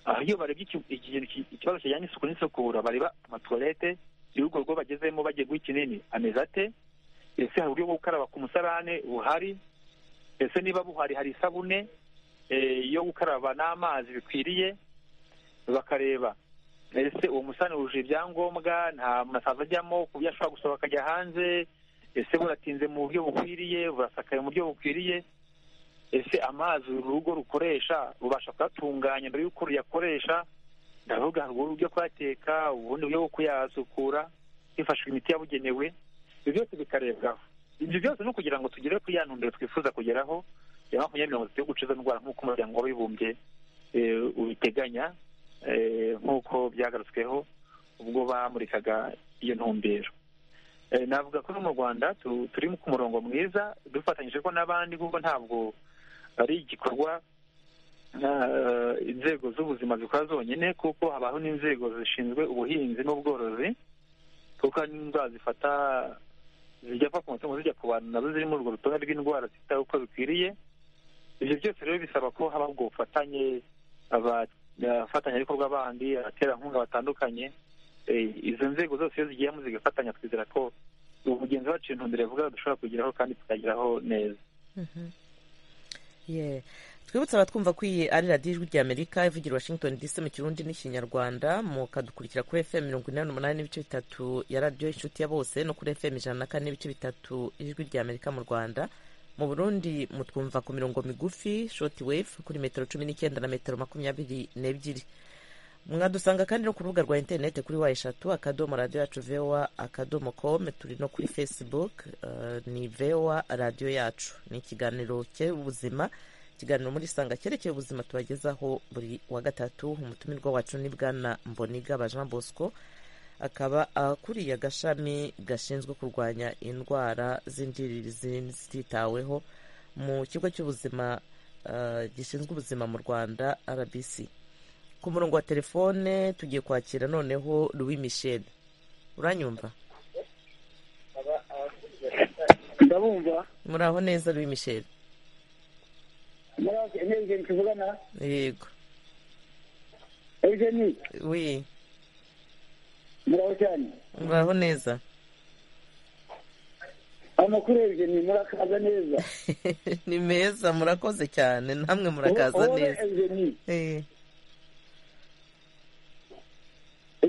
aho iyo barebye iki- iki- iki- ikibazo kijyanye n'isuku n'isukura bareba amatuwarete y'urwo rugo bagezemo bagiye guha ikinini ameze ate ese hari uburyo bwo gukaraba ku musarane buhari ese niba buhari hari isabune eh, yo gukaraba n'amazi bikwiriye bakareba ese uwo musarane wujuje ibyangombwa nta masaza ajyamo ku buryo ashobora gusohoka akajya hanze ese buratinze mu buryo bukwiriye burasakaye mu buryo bukwiriye ese amazi uru rugo rukoresha rubasha kuyatunganya mbere y'uko ruyakoresha ndavuga hari uburyo bwo kuyateka ubundi buryo bwo kuyasukura hifashishwa imiti yabugenewe ibyo byose bikarebwaho ibyo byose ni ukugira ngo tugere kuri ya ntumbero twifuza kugeraho ya makumyabiri mirongo itatu yo gukiza indwara nk'uko umuryango w'abibumbye eh, ubiteganya eh, nk'uko byagarutsweho ubwo bamurikaga iyo ntumbero Eh, navuga ko no mu rwanda tu- turi ku murongo mwiza dufatanyije ko n'abandi kuko ntabwo ari igikorwa eh, inzego z'ubuzima zikora zonyine kuko habaho n'inzego zishinzwe ubuhinzi n'ubworozi kuko hari n'indwara zifata zijya pfa ku matungo zijya ku bantu nazo ziri muri urwo rutonde rw'indwara zitawe uko bikwiriye ibyo byose rero bisaba ko habaho ubwo bufatanye aba- abafatanyabikorwa bandi abaterankunga batandukanye eh, izo nzego zose iyo zigiyemo zigafatanya twizera ko umugenzi wacu intumbero yavuga dushobora kugeraho kandi tukageraho neza Yeah. twibutse abatwumva ko iyi ari radiyo ijwi ry'amerika ivugira washington dc mu kirundi n'ikinyarwanda mukadukurikira kuri fm mirongo inani n'umunani n'ibice bitatu ya radiyo inshuti ya bose no kuri fm ijana na kane n'ibice bitatu ijwi ry'amerika mu rwanda mu burundi mutwumva ku mirongo migufi shoti wefu kuri metero cumi n'icyenda na metero makumyabiri n'ebyiri mwadusanga kandi no ku rubuga rwa interineti kuri wa eshatu akadomo radiyo yacu vewa akadomo komu turi no kuri fesibuke ni vewa radiyo yacu ni ikiganiro cy'ubuzima ikiganiro muri sanga cyerekeye ubuzima tubagezaho buri wa gatatu umutumirwa wacu ni bwana mboniga jean bosco akaba akuriye agashami gashinzwe kurwanya indwara z'indiririzi zititaweho mu kigo cy'ubuzima gishinzwe ubuzima mu rwanda rbc ku murongo wa telefone tugiye kwakira noneho Louis michel uranyumva ndabumva muri aho neza Louis michel muraje tuvugana yego eugeni wi muraho cyane muri aho neza amakuru eugeni murakaza neza ni meza murakoze cyane namwe murakaza Wowe neza eugeni Eh,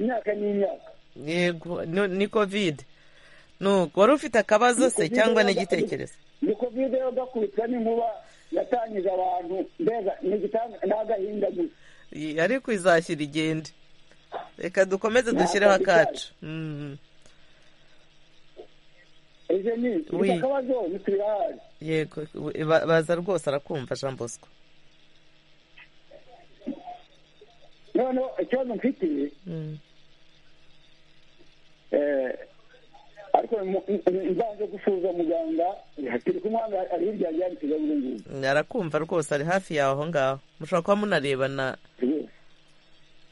imyaka ni imyaka yego no- ni kovide nuko wari ufite akabazo se Covid cyangwa yabaga- n'igitekerezo ni kovide yo gakubitwa n'inkuba yatangije abantu mbega ni igitanga ni agahinda gusa Eh, ariko izashyira igende reka dukomeze dushyireho Ntabwo akacu Mm, eugeni Oui. mfite akabazo nitubirahari yego we- ba- baza rwose arakumva jean bosco noneho ikibazo mfite Mm. eh, ariko mu- mu- nzanze gusuhuza muganga turi kumwe hano, ari hirya yanjye hari ikigaburungu arakumva rwose ari hafi yawe aho ngaho mushobora kuba munarebana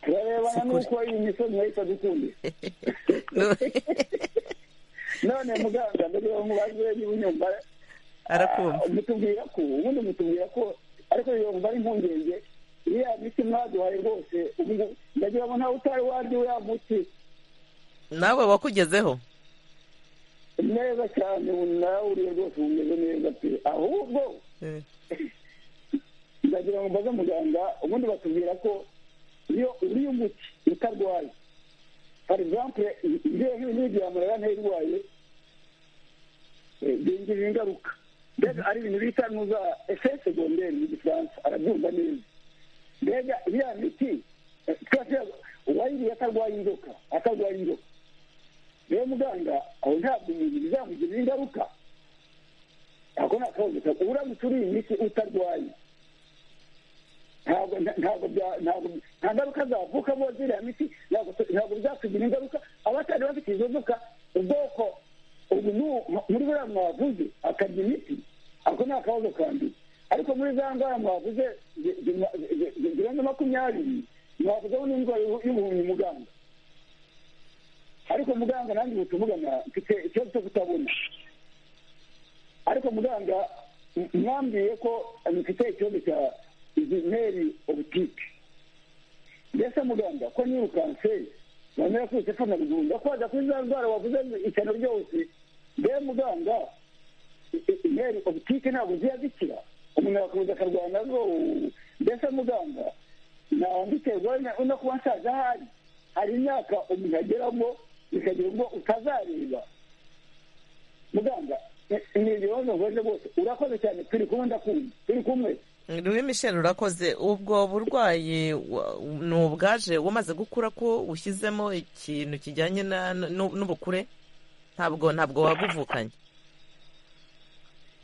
turarebana Sikuri. n'uko iyi misozi nahita dukunde Nu- none muganga mbere yo mubaze niba unyumva arakumva ah, mutubwira ko ubundi mutubwira ko ariko yumva ari impungenge iriya miti mwaduhaye rwose ubu ndagira ngo ntawe utari warya uriya muti nawe wakugezeho neza cyane ubu narawuriye rwose ubu umeze neza pe ahubwo Eh, ndagira ngo mbaze muganga ubundi batubwira ko iyo uriye umuti utarwaye for example ngewe nk'ibintu yaba ntirwaye eh, bingirira ingaruka mbega ari ibintu bita nuza efeyi segonderi mu gifaransa arabyumva neza mbega iriya miti eh, twese uwayiriye atarwaye inzoka atarwaye inzoka rero muganga aho ntabwo umubiri bizamugirira ingaruka ntabwo nta kabazo uramutse uriye imiti utarwaye ntabwo nta- ntabwo bya- ntabwo- nta ngaruka zavuka bo ziriya miti ntabwo ntabwo byatugira ingaruka abatari bafite izo nzoka ubwoko ubu n'u- muri buriya mwavuze akarya imiti ako ni akabazo ka mbere ariko muri za ndwara mwavuze zi- zi- zi- zi- zirenze makumyabiri mwavuzeho n'indwara y'ubu- y'ubuhumyi muganga ariko muganga nanjye ubu tuvugana mfite ikibazo cyo kutabona ariko muganga m- mwambwiye ko mfite ikibazo cya izimeri obutike mbese muganga ko niba kanseri wamera ko utefana ruguru ndakwaza kuri za ndwara wavuze ishyano ryose mbe muganga i- i- imeri obutike ntabwo ziya zikira umuntu arakomeza akarwana zo mbese muganga nawanditerwa no kuba nsaza ahari hari imyaka umuntu ageramo bikagira ubwo utazareba muganga ni- ni ibibazo nkoze rwose urakoze cyane turi kumwe ndakumva turi kumwe Louis Michel urakoze ubwo burwayi wa- ni ubwaje wamaze gukura ko ushyizemo ikintu kijyanye na- n'u- n'ubukure ntabwo ntabwo wabuvukanye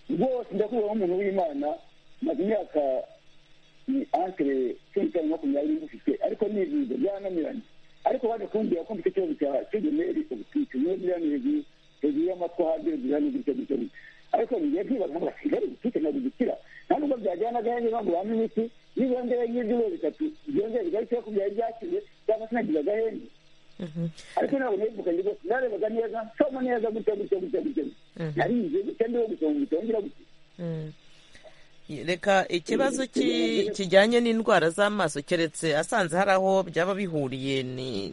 rwose ndakubona nk'umuntu w'imana maze imyaka ni ankere cumi n'itanu makumyabiri ngufite ariko nibiza byananiranye ariko baje kumbwira ko mfite ikibazo cya kigemeri ubutike niyo biriya ni hejuru hejuru y'amatwi ahandi biriya ni gutya gutya gutya ariko ngiye kwibaza ngo kigali ubutike ntabwo gikira nta nubwo byajyana agahenze ngo bampe imiti nibongere nk'ibyumweru bitatu byongere bigahita bakubwira ibyakize cyangwa se nagize agahenze ariko ntabwo nibukanye rwose narebaga neza nsoma neza gutya gutya gutya gutya narinze gutya ndiho gusoma gutya ngira gutya reka ikibazo ki- kijyanye n'indwara z'amaso keretse asanze hari aho byaba bihuriye ni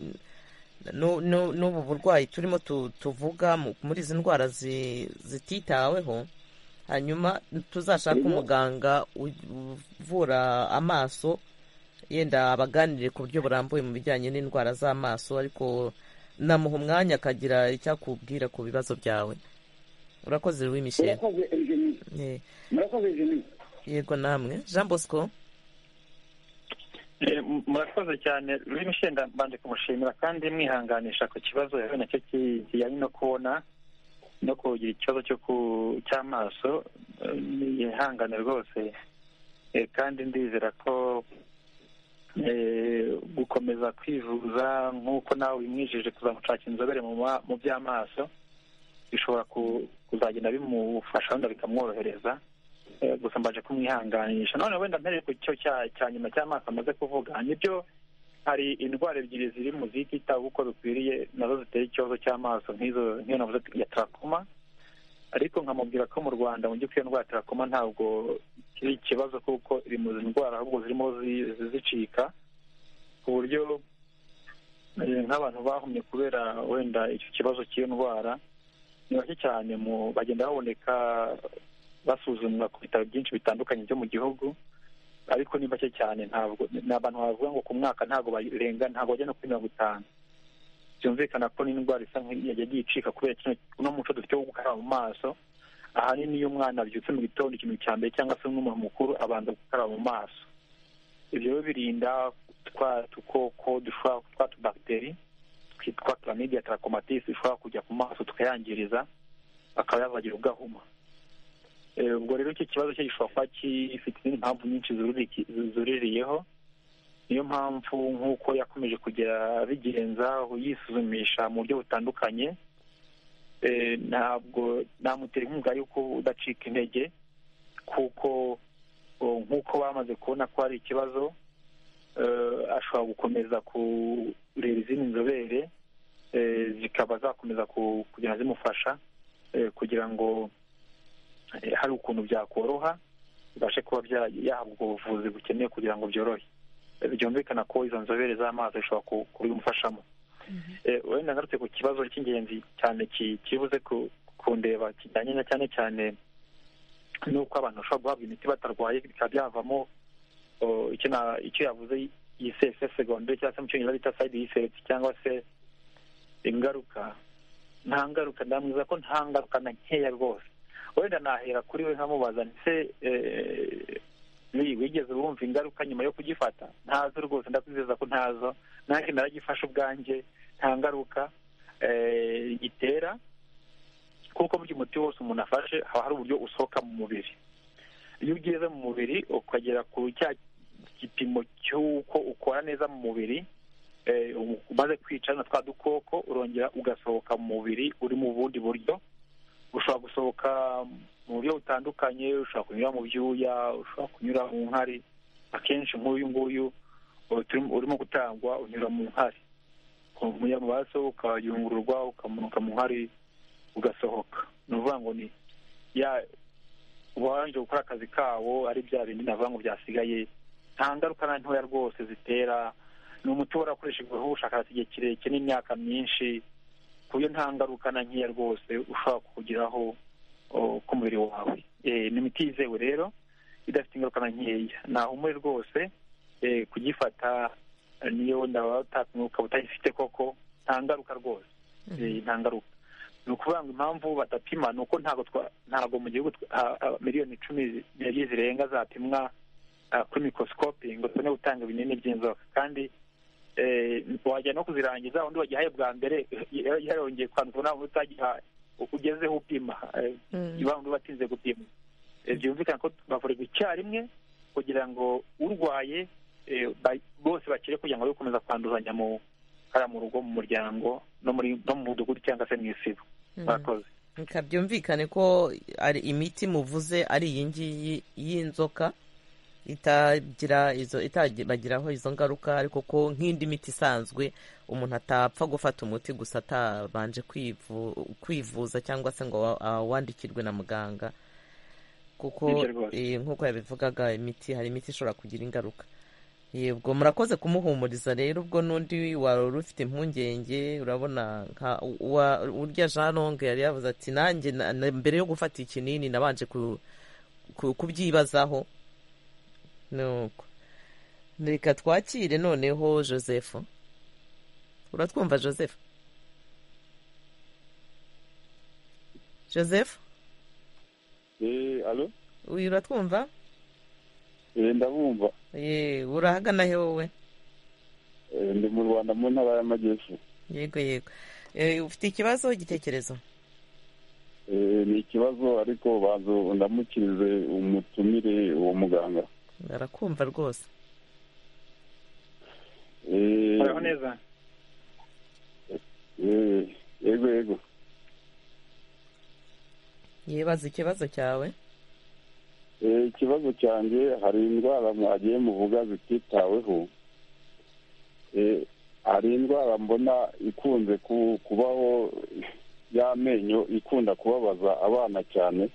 nu- nu- n'ubu burwayi turimo tu- tuvuga mu- muri izi ndwara zi- zititaweho hanyuma tuzashaka umuganga u- uvura amaso yenda abaganire ku buryo burambuye mu bijyanye n'indwara z'amaso ariko namuha umwanya akagira icyo akubwira ku bibazo byawe urakoze ruwi misheri murakoze enjeni Eh, murakoze enjeni yego namwe jean bosco Eh, m- murakoze cyane ruri mishenda mbanje kumushimira kandi mwihanganisha ku kibazo yahuye nacyo ki- kijyanye no kubona no kugira ikibazo cyo ku cy'amaso eh, yihangane rwose Eh, kandi ndizera ko eh, gukomeza kwivuza nk'uko nawe wimwijije kuzamushaka inzobere mu ma- mu by'amaso bishobora ku- kuzagenda bimufasha wenda bikamworohereza Eh, gusa mbaje kumwihanganisha none wenda mpereye ku cyo cya cya nyuma cy'amaso amaze kuvuga nibyo hari indwara ebyiri ziri mu zititabwa uko bikwiriye nazo zitera ikibazo cy'amaso nk'izo nk'iyo navuze ya tarakoma ariko nkamubwira ko mu rwanda mu by'ukuri iyo ndwara ya tarakoma ntabwo kiri ikibazo kuko iri mu ndwara ahubwo zirimo zi- zi- zicika ku buryo eh, nk'abantu bahumye kubera wenda icyo kibazo cy'iyo ndwara ni bake cyane mu bagenda baboneka basuzumwa ku bitaro byinshi bitandukanye byo mu gihugu ariko ni bake cyane ntabwo ni abantu bavuga ngo ku mwaka ntabwo barenga ntabwo bajya no kuri mirongo itanu byumvikana ko n'indwara isa nk'iyagiye icika kubera kino uno muco dufite wo gukaraba mu maso ahanini iyo umwana abyutse mu gitondo ikintu cya mbere cyangwa se n'umuntu mukuru abanza gukaraba mu maso ibyo rero birinda twa dukoko dushobora twa tubagiteri twitwa clamidia trachomatis dushobora kujya ku maso tukayangiriza akaba yabagira ugahuma Eh, ubwo rero icyo kibazo cyo gishobora kuba gifite izindi mpamvu nyinshi zururiki- zuririyeho niyo mpamvu nk'uko yakomeje kugera abigenza yisuzumisha mu buryo butandukanye eh, ntabwo namutera inkunga y'uko udacika intege kuko oh, nk'uko bamaze kubona ko hari ikibazo eh, ashobora gukomeza kureba izindi nzobere eh, zikaba zakomeza ku- kugenda zimufasha eh, kugira ngo eh, hari ukuntu byakoroha bibashe kuba bya- yahabwa ubuvuzi bukenewe kugira ngo byorohe Eh, byumvikana ko izo nzobere z'amazi zishobora ku- kubimufashamo Eh, wenda ngarutse ku kibazo cy'ingenzi cyane ki- kibuze ku- kundeba kijyanye na cyane cyane n'uko abantu bashobora guhabwa imiti batarwaye bikaba byavamo oh, icyo na- icyo yavuze yisese segondere cyangwa se mu cyongereza bita side effect cyangwa se ingaruka nta ngaruka ndamwiza ko nta ngaruka na nkeya rwose wenda nahera kuri we nkamubaza ndetse wigeze wumva ingaruka nyuma yo kugifata ntazo rwose ndakwizeza ko ntazo nanjye naragifashe ubwanjye nta ngaruka eh, gitera kuko burya umuti wose umuntu afashe haba hari uburyo usohoka mu mubiri iyo ugeze mu mubiri ukagera ku cya gipimo cy'uko ukora neza mu mubiri eh, umaze kwica na twa dukoko urongera ugasohoka mu mubiri uri mu bundi buryo ushobora gusohoka mu buryo butandukanye ushobora kunyura mu byuya ushobora kunyura mu nkari akenshi nk'uyu nguyu ubu turimo- urimo gutangwa unyura mu nkari umuya mu maraso ukayungururwa ukamanuka mu nkari ugasohoka ni ukuvuga ngo ni ya uwarangije gukora akazi kawo ari bya bindi navuga ngo byasigaye nta ngaruka na ntoya rwose zitera ni umuti warakoreshejweho ubushakashatsi igihe kirekire n'imyaka myinshi ku buryo nta ngaruka na nkeya rwose ushobora kugiraho oh, ku mubiri wawe Eh, ni imiti yizewe rero idafite ingaruka na nkeya nahumure rwose eh, kugifata eh, niyo wenda waba uta- ukaba utayifite koko nta ngaruka rwose Eh, nta ngaruka ni ukuvuga ngo impamvu badapima ni uko ntabwo twa- ntabwo mu gihugu twa- ah, ah, miliyoni icumi n'ebyiri zirenga zapimwa ah, kuri mikorosikopi ngo tubone gutanga ibinini by'inzoka kandi eh, wajya no kuzirangiza undi wagihaye bwa mbere yari yarongeye kwandura nawe utagiha ugezeho upima eh, Mm. bandi batinze gupima Eh, byumvikana ko bavurwa icyarimwe kugira ngo urwaye eh, ba- bose bakire kugira ngo be gukomeza kwanduzanya mu hariya mu rugo mu muryango no muri no mu mudugudu cyangwa se mu isibo murakoze Reka byumvikane ko ari imiti muvuze ari iyi ngiyi y'inzoka itagira izo itabagiraho izo ngaruka ariko ko nk'indi miti isanzwe umuntu atapfa gufata umuti gusa atabanje kwivu- kwivuza cyangwa se ngo wa- awandikirwe na muganga kuko Nibyo rwose. eh, nk'uko yabivugaga imiti hari imiti ishobora kugira ingaruka yego murakoze kumuhumuriza rero ubwo n'undi wari ufite impungenge urabona nka wa- urya jean longue yari yavuze ati nanjye na- na- mbere yo gufata ikinini nabanje ku- ku- kubyibazaho nuko reka twakire noneho joseph uratwumva joseph joseph eee alo uyu uratwumva eee ndabumva yeee urahagana he wowe eee ndi mu rwanda mu ntara y'amajyepfo yego yego Eh, ufite ikibazo igitekerezo eee ni ikibazo ariko banza ndamukirize umutumire uwo muganga barakumva rwose eee muraho neza eee yego yego yebaza ikibazo cyawe Eh, ikibazo cyanjye hari indwara mwagiye muvuga zititaweho Eh, hari indwara mbona ikunze ku- kubaho y'amenyo ikunda kubabaza abana cyane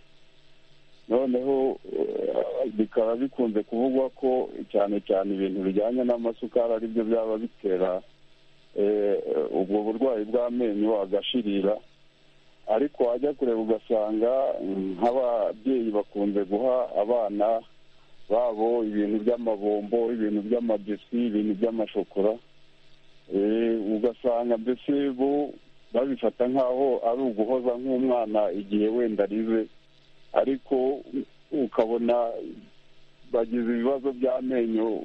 noneho eh, bikaba bikunze kuvugwa ko cyane cyane ibintu bijyanye n'amasukari ari byo byaba bitera eh, ubwo burwayi bw'amenyo agashirira ariko wajya kureba ugasanga mm, nk'ababyeyi bakunze guha abana babo ibintu by'amabombo ibintu by'amabisi ibintu by'amashokora Eh, ugasanga mbese bo babifata nk'aho ari uguhoza nk'umwana igihe wenda arize ariko ukabona bagize ibibazo by'amenyo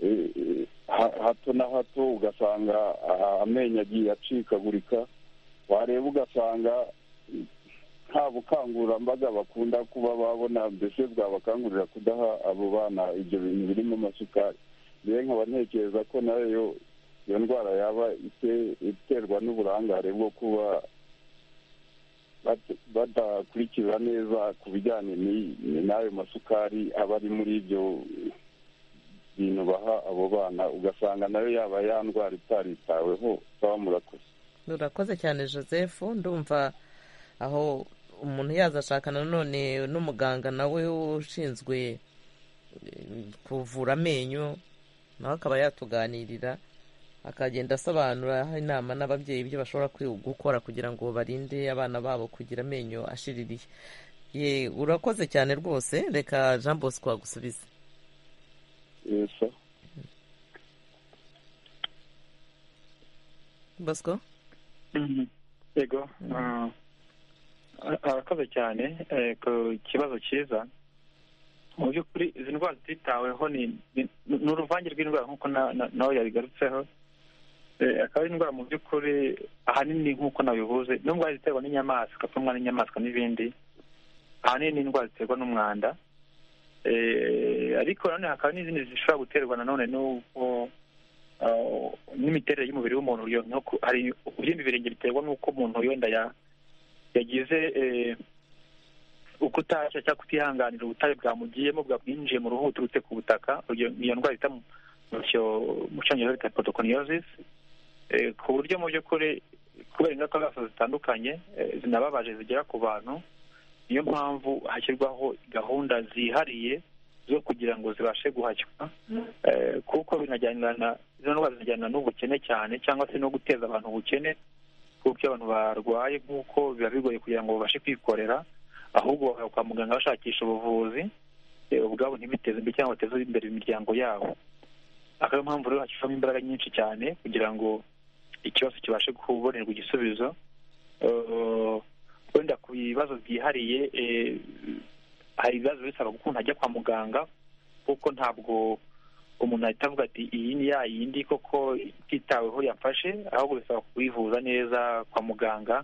eh, eh, ha- hato na hato ugasanga ah, amenyo agiye acikagurika wareba ugasanga nta bukangurambaga bakunda kuba babona mbese bwabakangurira kudaha abo bana ibyo bintu birimo amasukari rero nkaba ntekereza ko nayo iyo ndwara yaba ite- iterwa n'uburangare bwo kuba bat- badakurikira neza ku bijyanye ni- ni n'ayo masukari aba ari muri ibyo bintu baha abo bana ugasanga nayo yaba ya ndwara itaritaweho baba murakoze urakoze cyane joseph ndumva aho umuntu yaza ashaka nanone n'umuganga nawe ushinzwe eh, kuvura amenyo nawe akaba yatuganirira akagenda asobanura aha inama n'ababyeyi ibyo bashobora kwi- gukora kugira ngo barinde abana babo kugira amenyo ashiririye ye urakoze cyane rwose reka jean bosco agusubize Eso. bosco Mhm. yego Ah, arakoze cyane eh, ku kibazo cyiza mu by'ukuri izi ndwara zitaweho ni ni- ni uruvange rw'indwara nk'uko na- na- nawe yabigarutseho Eh, akaba ari indwara mu by'ukuri ahanini nk'uko nabivuze ni indwara ziterwa n'inyamaswa apfunwa n'inyamaswa n'ibindi ahanini ni indwara ziterwa n'umwanda Eh, ariko nanone hakaba n'izindi zishobora guterwa nanone n'ubwo Uh, n'imiterere y'umubiri w'umuntu yo- nko ku- hari ubyimba ibirenge biterwa n'uko umuntu wenda ya- yagize eh, ukutashya cyangwa kutihanganira ubutayu bwamugiyemo bwamwinjiye mu ruhu buturutse ku butaka urugero ni iyo ndwara bita mu mu cyo- mu cyongereza bita podokoniosis ku buryo mu by'ukuri kubera ingaruka zazo zitandukanye eh, zinababaje zigera ku bantu niyo mpamvu hashyirwaho gahunda zihariye zo kugira ngo zibashe guhashywa Eh, kuko binajyanirana izo ndwara zinajyanirana n'ubukene cyane cyangwa se no guteza abantu ubukene kuko iyo abantu barwaye nk'uko biba bigoye kugira ngo babashe kwikorera ahubwo bakajya kwa muganga bashakisha ubuvuzi eh, ubwabo ntibiteze imbere cyangwa bateze imbere imiryango yabo akaba ariyo mpamvu rero hashyirwamo imbaraga nyinshi cyane kugira ngo ikibazo kibashe kubonerwa igisubizo Eh, wenda ku bibazo byihariye eh, hari ibibazo bisaba gukunda ajya kwa muganga kuko ntabwo umuntu ahita avuga ati iyi ni ya yindi koko ititaweho yafashe ahubwo bisaba kuyivuza neza kwa muganga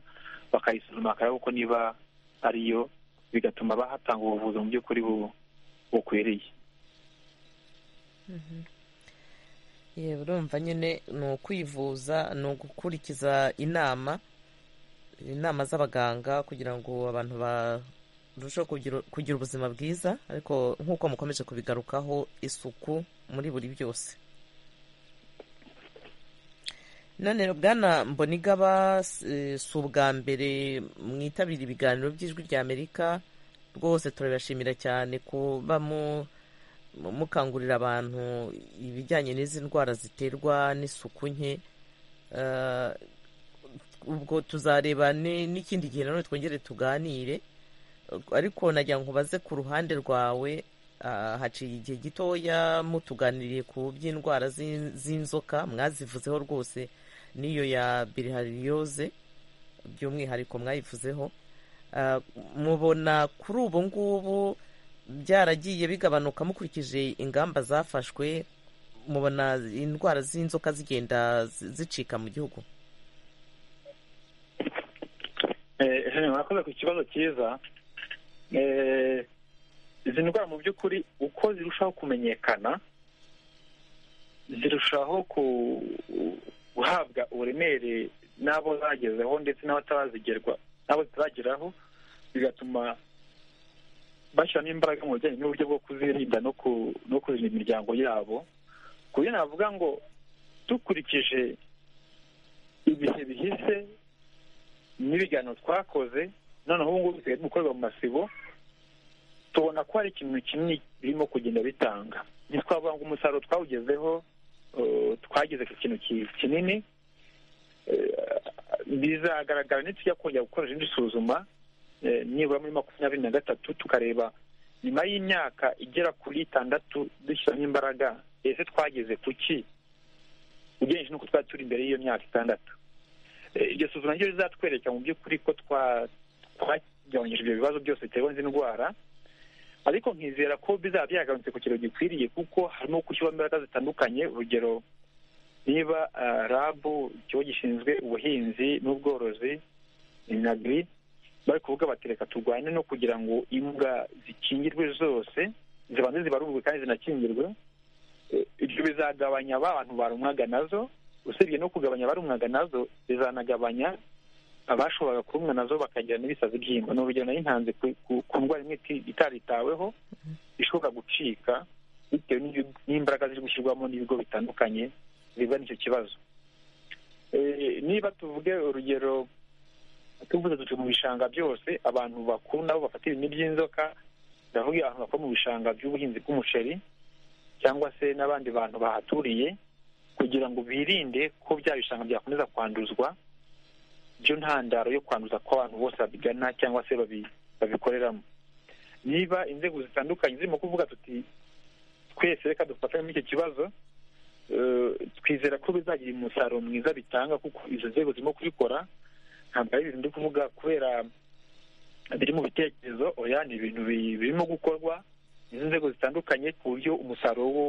bakayisuzuma bakareba ko niba ariyo bigatuma bahatanga ubuvuzi mu by'ukuri bu- bukwiriye ye urumva nyine ni ukwivuza ni ugukurikiza inama inama z'abaganga kugira ngo abantu barusheho kugira- kugira ubuzima bwiza ariko nk'uko mukomeje kubigarukaho isuku muri buri byose none bwana mbonigaba eh, si ubwa mbere mwitabira ibiganiro by'ijwi rya amerika rwose turabashimira cyane kuba mu mukangurira abantu ibijyanye n'izi ndwara ziterwa n'isuku nke Eh, ubwo tuzareba ni- n'ikindi gihe nanone twongere tuganire ariko nagira ngo baze ku ruhande rwawe ah, haciye igihe gitoya mutuganiriye ku by'indwara z'in- z'inzoka mwazivuzeho rwose n'iyo ya bilhariyose by'umwihariko mwayivuzeho mubona kuri ubu ngubu byaragiye bigabanuka mukurikije ingamba zafashwe mubona indwara z'inzoka zigenda zicika mu gihugu murakoze ku kibazo cyiza izi ndwara mu by'ukuri uko zirushaho kumenyekana zirushaho guhabwa uburemere n'abo zagezeho ndetse n'abatarazigerwa n'abo zitarageraho bigatuma bashyiramo imbaraga mu bijyanye n'uburyo bwo kuzirinda no kurinda imiryango yabo ku buryo navuga ngo dukurikije ibihe bihise n'ibiganiro twakoze noneho ubu ngubu bisigaye gukorerwa mu masibo tubona ko hari ikintu kinini birimo kugenda bitanga ntitwavuga ngo umusaruro twawugezeho twagize ku kintu kinini bizagaragara nitujya kongera gukora irindi suzuma nibura muri makumyabiri na gatatu tukareba nyuma y'imyaka igera kuri itandatu dushyiramo imbaraga ese twagize ku ki ugereranyije n'uko twari turi imbere y'iyo myaka itandatu iryo suzuma ryo rizatwereka mu by'ukuri ko twagabanyije ibyo bibazo byose biterwa n'izi ndwara ariko nkizera ko bizaba byagarutse ku kigero gikwiriye kuko harimo gushyirwamo imbaraga zitandukanye urugero niba rabu ikigo gishinzwe ubuhinzi n'ubworozi inagiri bari kuvuga bati reka turwane no kugira ngo imbwa zikingirwe zose zibanze zibarurwe kandi zinakingirwe ibyo bizagabanya abantu barumwaga nazo usibye no kugabanya abarumwaga nazo bizanagabanya abashoboraga kurumwa nazo bakagira n'ibisazi by'ingwa ni urugero nayintanze ku ndwara imwe itaritaweho ishobora gucika bitewe n'imbaraga ziri gushyirwamo n'ibigo bitandukanye biva n'icyo kibazo niba tuvuge urugero tuvuze duce mu bishanga byose abantu bakuru nabo bafata ibintu by'inzoka ndavuga abantu bakora mu bishanga by'ubuhinzi bw'umuceri cyangwa se n'abandi bantu bahaturiye kugira ngo birinde ko bya bishanga byakomeza kwanduzwa byo ntandaro yo kwanduza kw'abantu bose babigana cyangwa se babikoreramo niba inzego zitandukanye zirimo kuvuga tuti twese reka dufatanye muri icyo kibazo twizera ko bizagira umusaruro mwiza bitanga kuko izo nzego zirimo kubikora ntabwo ari ibintu ndi kuvuga kubera biri mu bitekerezo oya ni ibintu birimo gukorwa izi nzego zitandukanye ku buryo umusaruro wo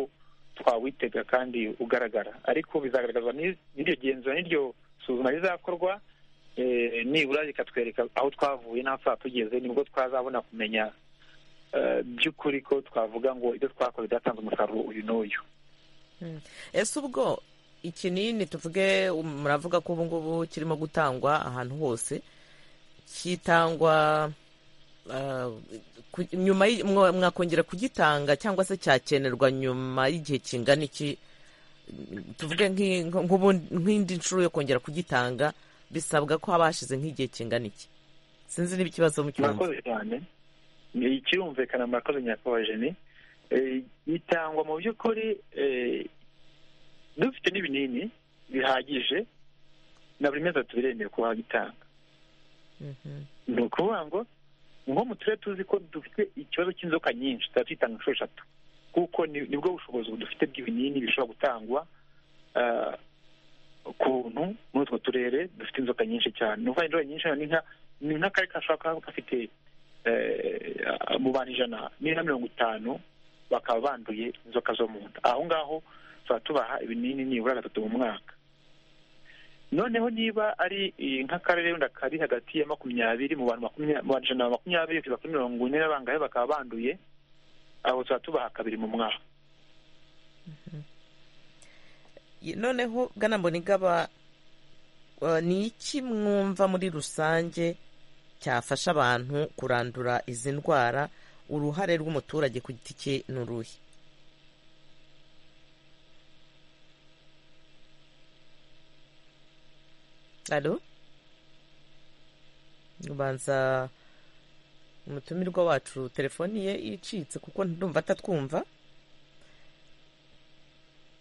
twawitega kandi ugaragara ariko bizagaragazwa n'iryo genzura n'iryo suzuma rizakorwa nibura rikatwereka aho twavuye n'aho twaba tugeze nibwo twazabona kumenya by'ukuri ko twavuga ngo ibyo twakoze byatanze umusaruro uyu n'uyu ese ubwo ikinini tuvuge muravuga ko ubu ngubu kirimo gutangwa ahantu hose kitangwa nyuma mwakongera kugitanga cyangwa se cyakenerwa nyuma y'igihe kingana iki tuvuge nk'indi nshuro yo kongera kugitanga bisabwa ko haba hashize nk'igihe kingana iki sinzi niba ikibazo mukirumva murakoze cyane kirumvikana murakoze nyakubahwa ni itangwa mu by'ukuri dufite n'ibinini bihagije na buri mezi tubiremewe kuba wagitanga ni ukuvuga ngo nko mu turere tuzi ko dufite ikibazo cy'inzoka nyinshi tuba tuyitanga inshuro eshatu kuko nibwo bushobozi dufite bw'ibinini bishobora gutangwa ukuntu muri utwo turere dufite inzoka nyinshi cyane ni ukuvuga inzoka nyinshi ni nk'akari kashobora kuba gafite mu bantu ijana n'ira mirongo itanu bakaba banduye inzoka zo mu nda aho ngaho tuba tubaha ibinini nibura gatatu mu mwaka noneho niba ari nk'akarere wenda kari hagati ya makumyabiri mu bantu ijana na makumyabiri kugeza kuri mirongo ine n'abangahe bakaba banduye abo tuba tubaha kabiri mu mwaka noneho gana mbonigaba ni iki mwumva muri rusange cyafasha abantu kurandura izi ndwara uruhare rw'umuturage ku giti cye ni uruhe alo ubanza umutumirwa wacu telefoni ye icitse kuko ndumva atatwumva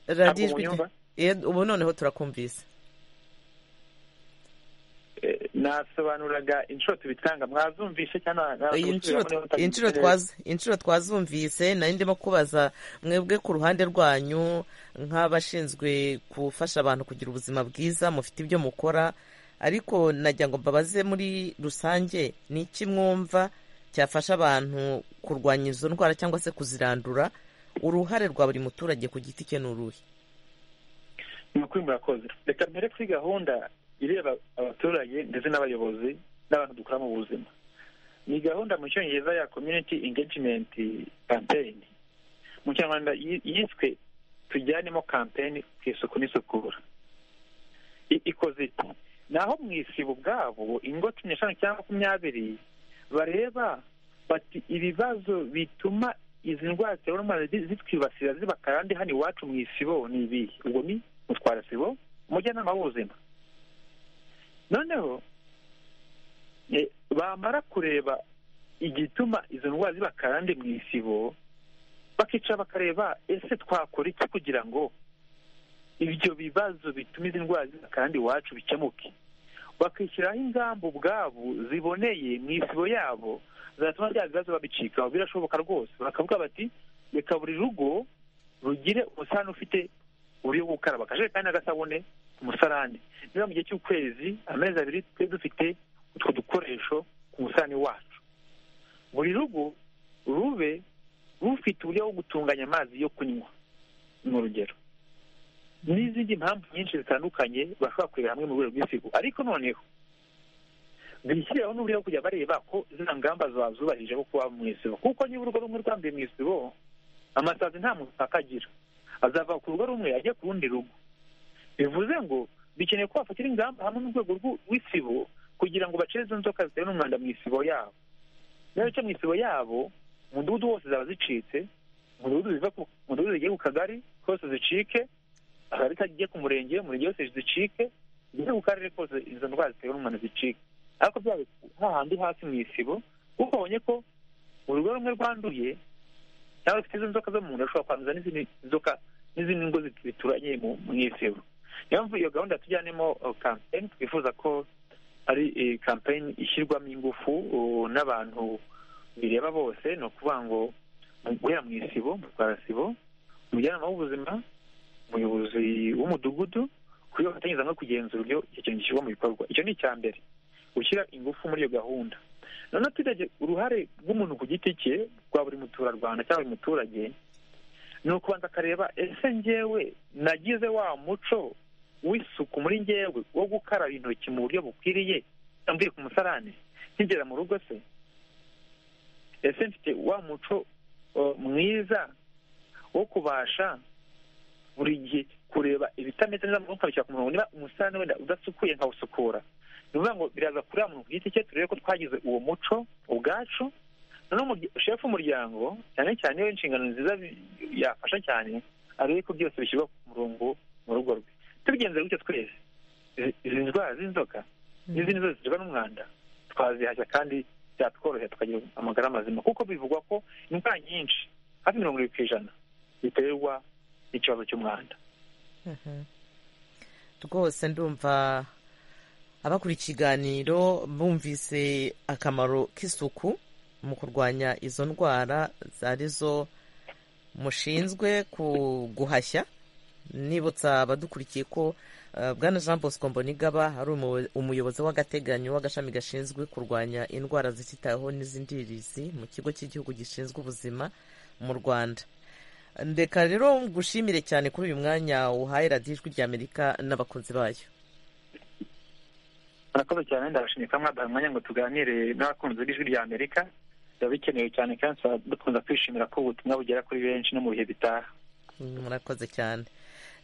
radiyo ubu noneho turakumvise nasobanuraga inshuro tubitanga mwazumvise cyangwa inshuro twazumvise nari ndimo kubaza mwebwe ku ruhande rwanyu nk'abashinzwe gufasha abantu kugira ubuzima bwiza mufite ibyo mukora ariko najya ngo mbabaze muri rusange ni iki mwumva cyafasha abantu kurwanya izo ndwara cyangwa se kuzirandura uruhare rwa buri muturage ku giti cye ni uruhe ni ukuri murakoze reka mbere kuri gahunda ireba abaturage ndetse n'abayobozi n'abantu dukora mu buzima ni gahunda mu cyongereza ya community engagement campaign mu kinyarwanda yiswe tujyanemo campaign ku isuku n'isukura ikoze iti naho mu isi ubwabo ingo cumi n'eshanu cyangwa makumyabiri bareba bati ibibazo bituma izi ndwara ziterwa n'umwanda zitwibasira ziba karande hano iwacu mu isibo ni ibihe ubwo ni mutwarasibo umujyanama w'ubuzima noneho bamara kureba igituma izo ndwara ziba karande mu isibo bakicara bakareba ese twakora iki kugira ngo ibyo bibazo bituma izi ndwara ziba karande iwacu bikemuke bakishyiraho ingamba ubwabo ziboneye mu isibo yabo zatuma bya bibazo babicikaho birashoboka rwose bakavuga bati reka buri rugo rugire umusarane ufite uburyo bwo gukaraba akajerekani n'agasabune ku musarane niba mu gihe cy'ukwezi amezi abiri twe dufite utwo dukoresho ku musarane wacu buri rugo rube rufite uburyo bwo gutunganya amazi yo kunywa ni urugero n'izindi mpamvu nyinshi zitandukanye bashobora kurebera hamwe mu rwego rw'isigo ariko noneho bishyireho n'uburyo bwo kujya bareba ko zino ngamba zubahirije bwo kuba mu isibo kuko niba urugo rumwe rwambaye mu isibo amasazi nta muntu akagira azava ku rugo rumwe ajya ku rundi rugo bivuze ngo bikeneye ko bafatira ingamba hamwe n'urwego rw'isibo kugira ngo bacire izo nzoka zitewe n'umwanda mu isibo yabo niba bica mu isibo yabo umudugudu wose zaba zicitse umudugudu zigiye ku kagari kose zicike akagari kagiye ku murenge umurenge wose zicike zigeze ku karere kose izo ndwara zitewe n'umwanda zicike ariko byaba hahandi hasi mu isibo kuko babonye ko urugo rumwe rwanduye cyangwa rufite izo nzoka zo mu nda rushobora kwanduza n'izindi nzoka n'izindi ngo bituranye mu isibo niyo mpamvu iyo gahunda tujyanemo kampeyini twifuza ko ari kampeyini ishyirwamo ingufu n'abantu bireba bose ni ukuvuga ngo guhera mu isibo mu rwarasibo umujyanama w'ubuzima umuyobozi w'umudugudu kuburyo bafatanyiriza no kugenzura uburyo icyo kintu gishyirwa mu bikorwa icyo ni icya mbere gushyira ingufu muri iyo gahunda noneho turebye uruhare rw'umuntu ku giti cye rwa buri muturarwanda cyangwa buri muturage ni ukubanza akareba ese ngewe nagize wa muco w'isuku muri ngewe wo gukaraba intoki mu buryo bukwiriye mvuye ku musarane nkigera mu rugo se ese mfite wa muco mwiza wo kubasha buri gihe kureba ibitameze neza mu nkabishyira ku murongo niba umusarane wenda udasukuye nkawusukura ni ukuvuga ngo biraza kuri muntu ku giti cye turebe ko twagize uwo muco ubwacu noneho shefu w'umuryango cyane cyane iyo inshingano nziza yafasha cyane arebe ko byose bishyirwa ku murongo mu rugo rwe tubigenza gutyo twese izi ndwara z'inzoka n'izindi zose ziterwa n'umwanda twazihashya kandi byatworohera tukagira amagara mazima kuko bivugwa ko indwara nyinshi hafi mirongo irindwi ku ijana ziterwa n'ikibazo cy'umwanda rwose ndumva abakora ikiganiro bumvise akamaro k'isuku mu kurwanya izo ndwara arizo mushinzwe guhashya nibutsa abadukurikiye ko bwana jean bosco mbonigaba ari umuyobozi w'agateganyo w'agashami gashinzwe kurwanya indwara zititaweho n'izindirizi mu kigo cy'igihugu gishinzwe ubuzima mu rwanda reka rero ngushimire cyane kuri uyu mwanya uhaye radiyo ijwi ry'amerika n'abakunzi bayo murakoze cyane ndabashimiye ko mwaduha umwanya ngo tuganire n'abakunzi b'ijwi rya amerika biba bikenewe cyane kandi dukunda kwishimira ko ubutumwa bugera kuri benshi no mu bihe bitaha murakoze cyane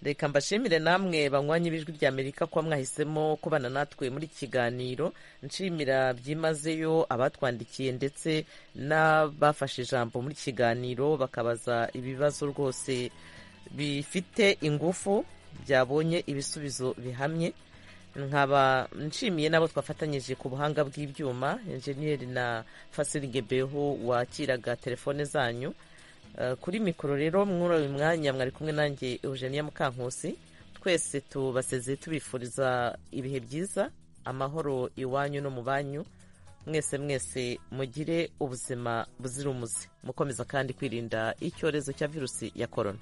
reka mbashimire namwe banywanyi b'ijwi rya amerika kuba mwahisemo kubana natwe muri kiganiro nshimira byimazeyo abatwandikiye ndetse n'abafashe ijambo muri kiganiro bakabaza ibibazo rwose bifite ingufu byabonye ibisubizo bihamye nkaba nshimiye n'abo twafatanyije ku buhanga bw'ibyuma enjeniyeri na beho wakiraga telefone zanyu kuri mikoro rero muri uyu mwanya mwari kumwe nanjye eugenia mukankusi twese tubasezeye tubifuriza ibihe byiza amahoro iwanyu no mu banyu mwese mwese mugire ubuzima buzira umuze mukomeza kandi kwirinda icyorezo cya virusi ya korona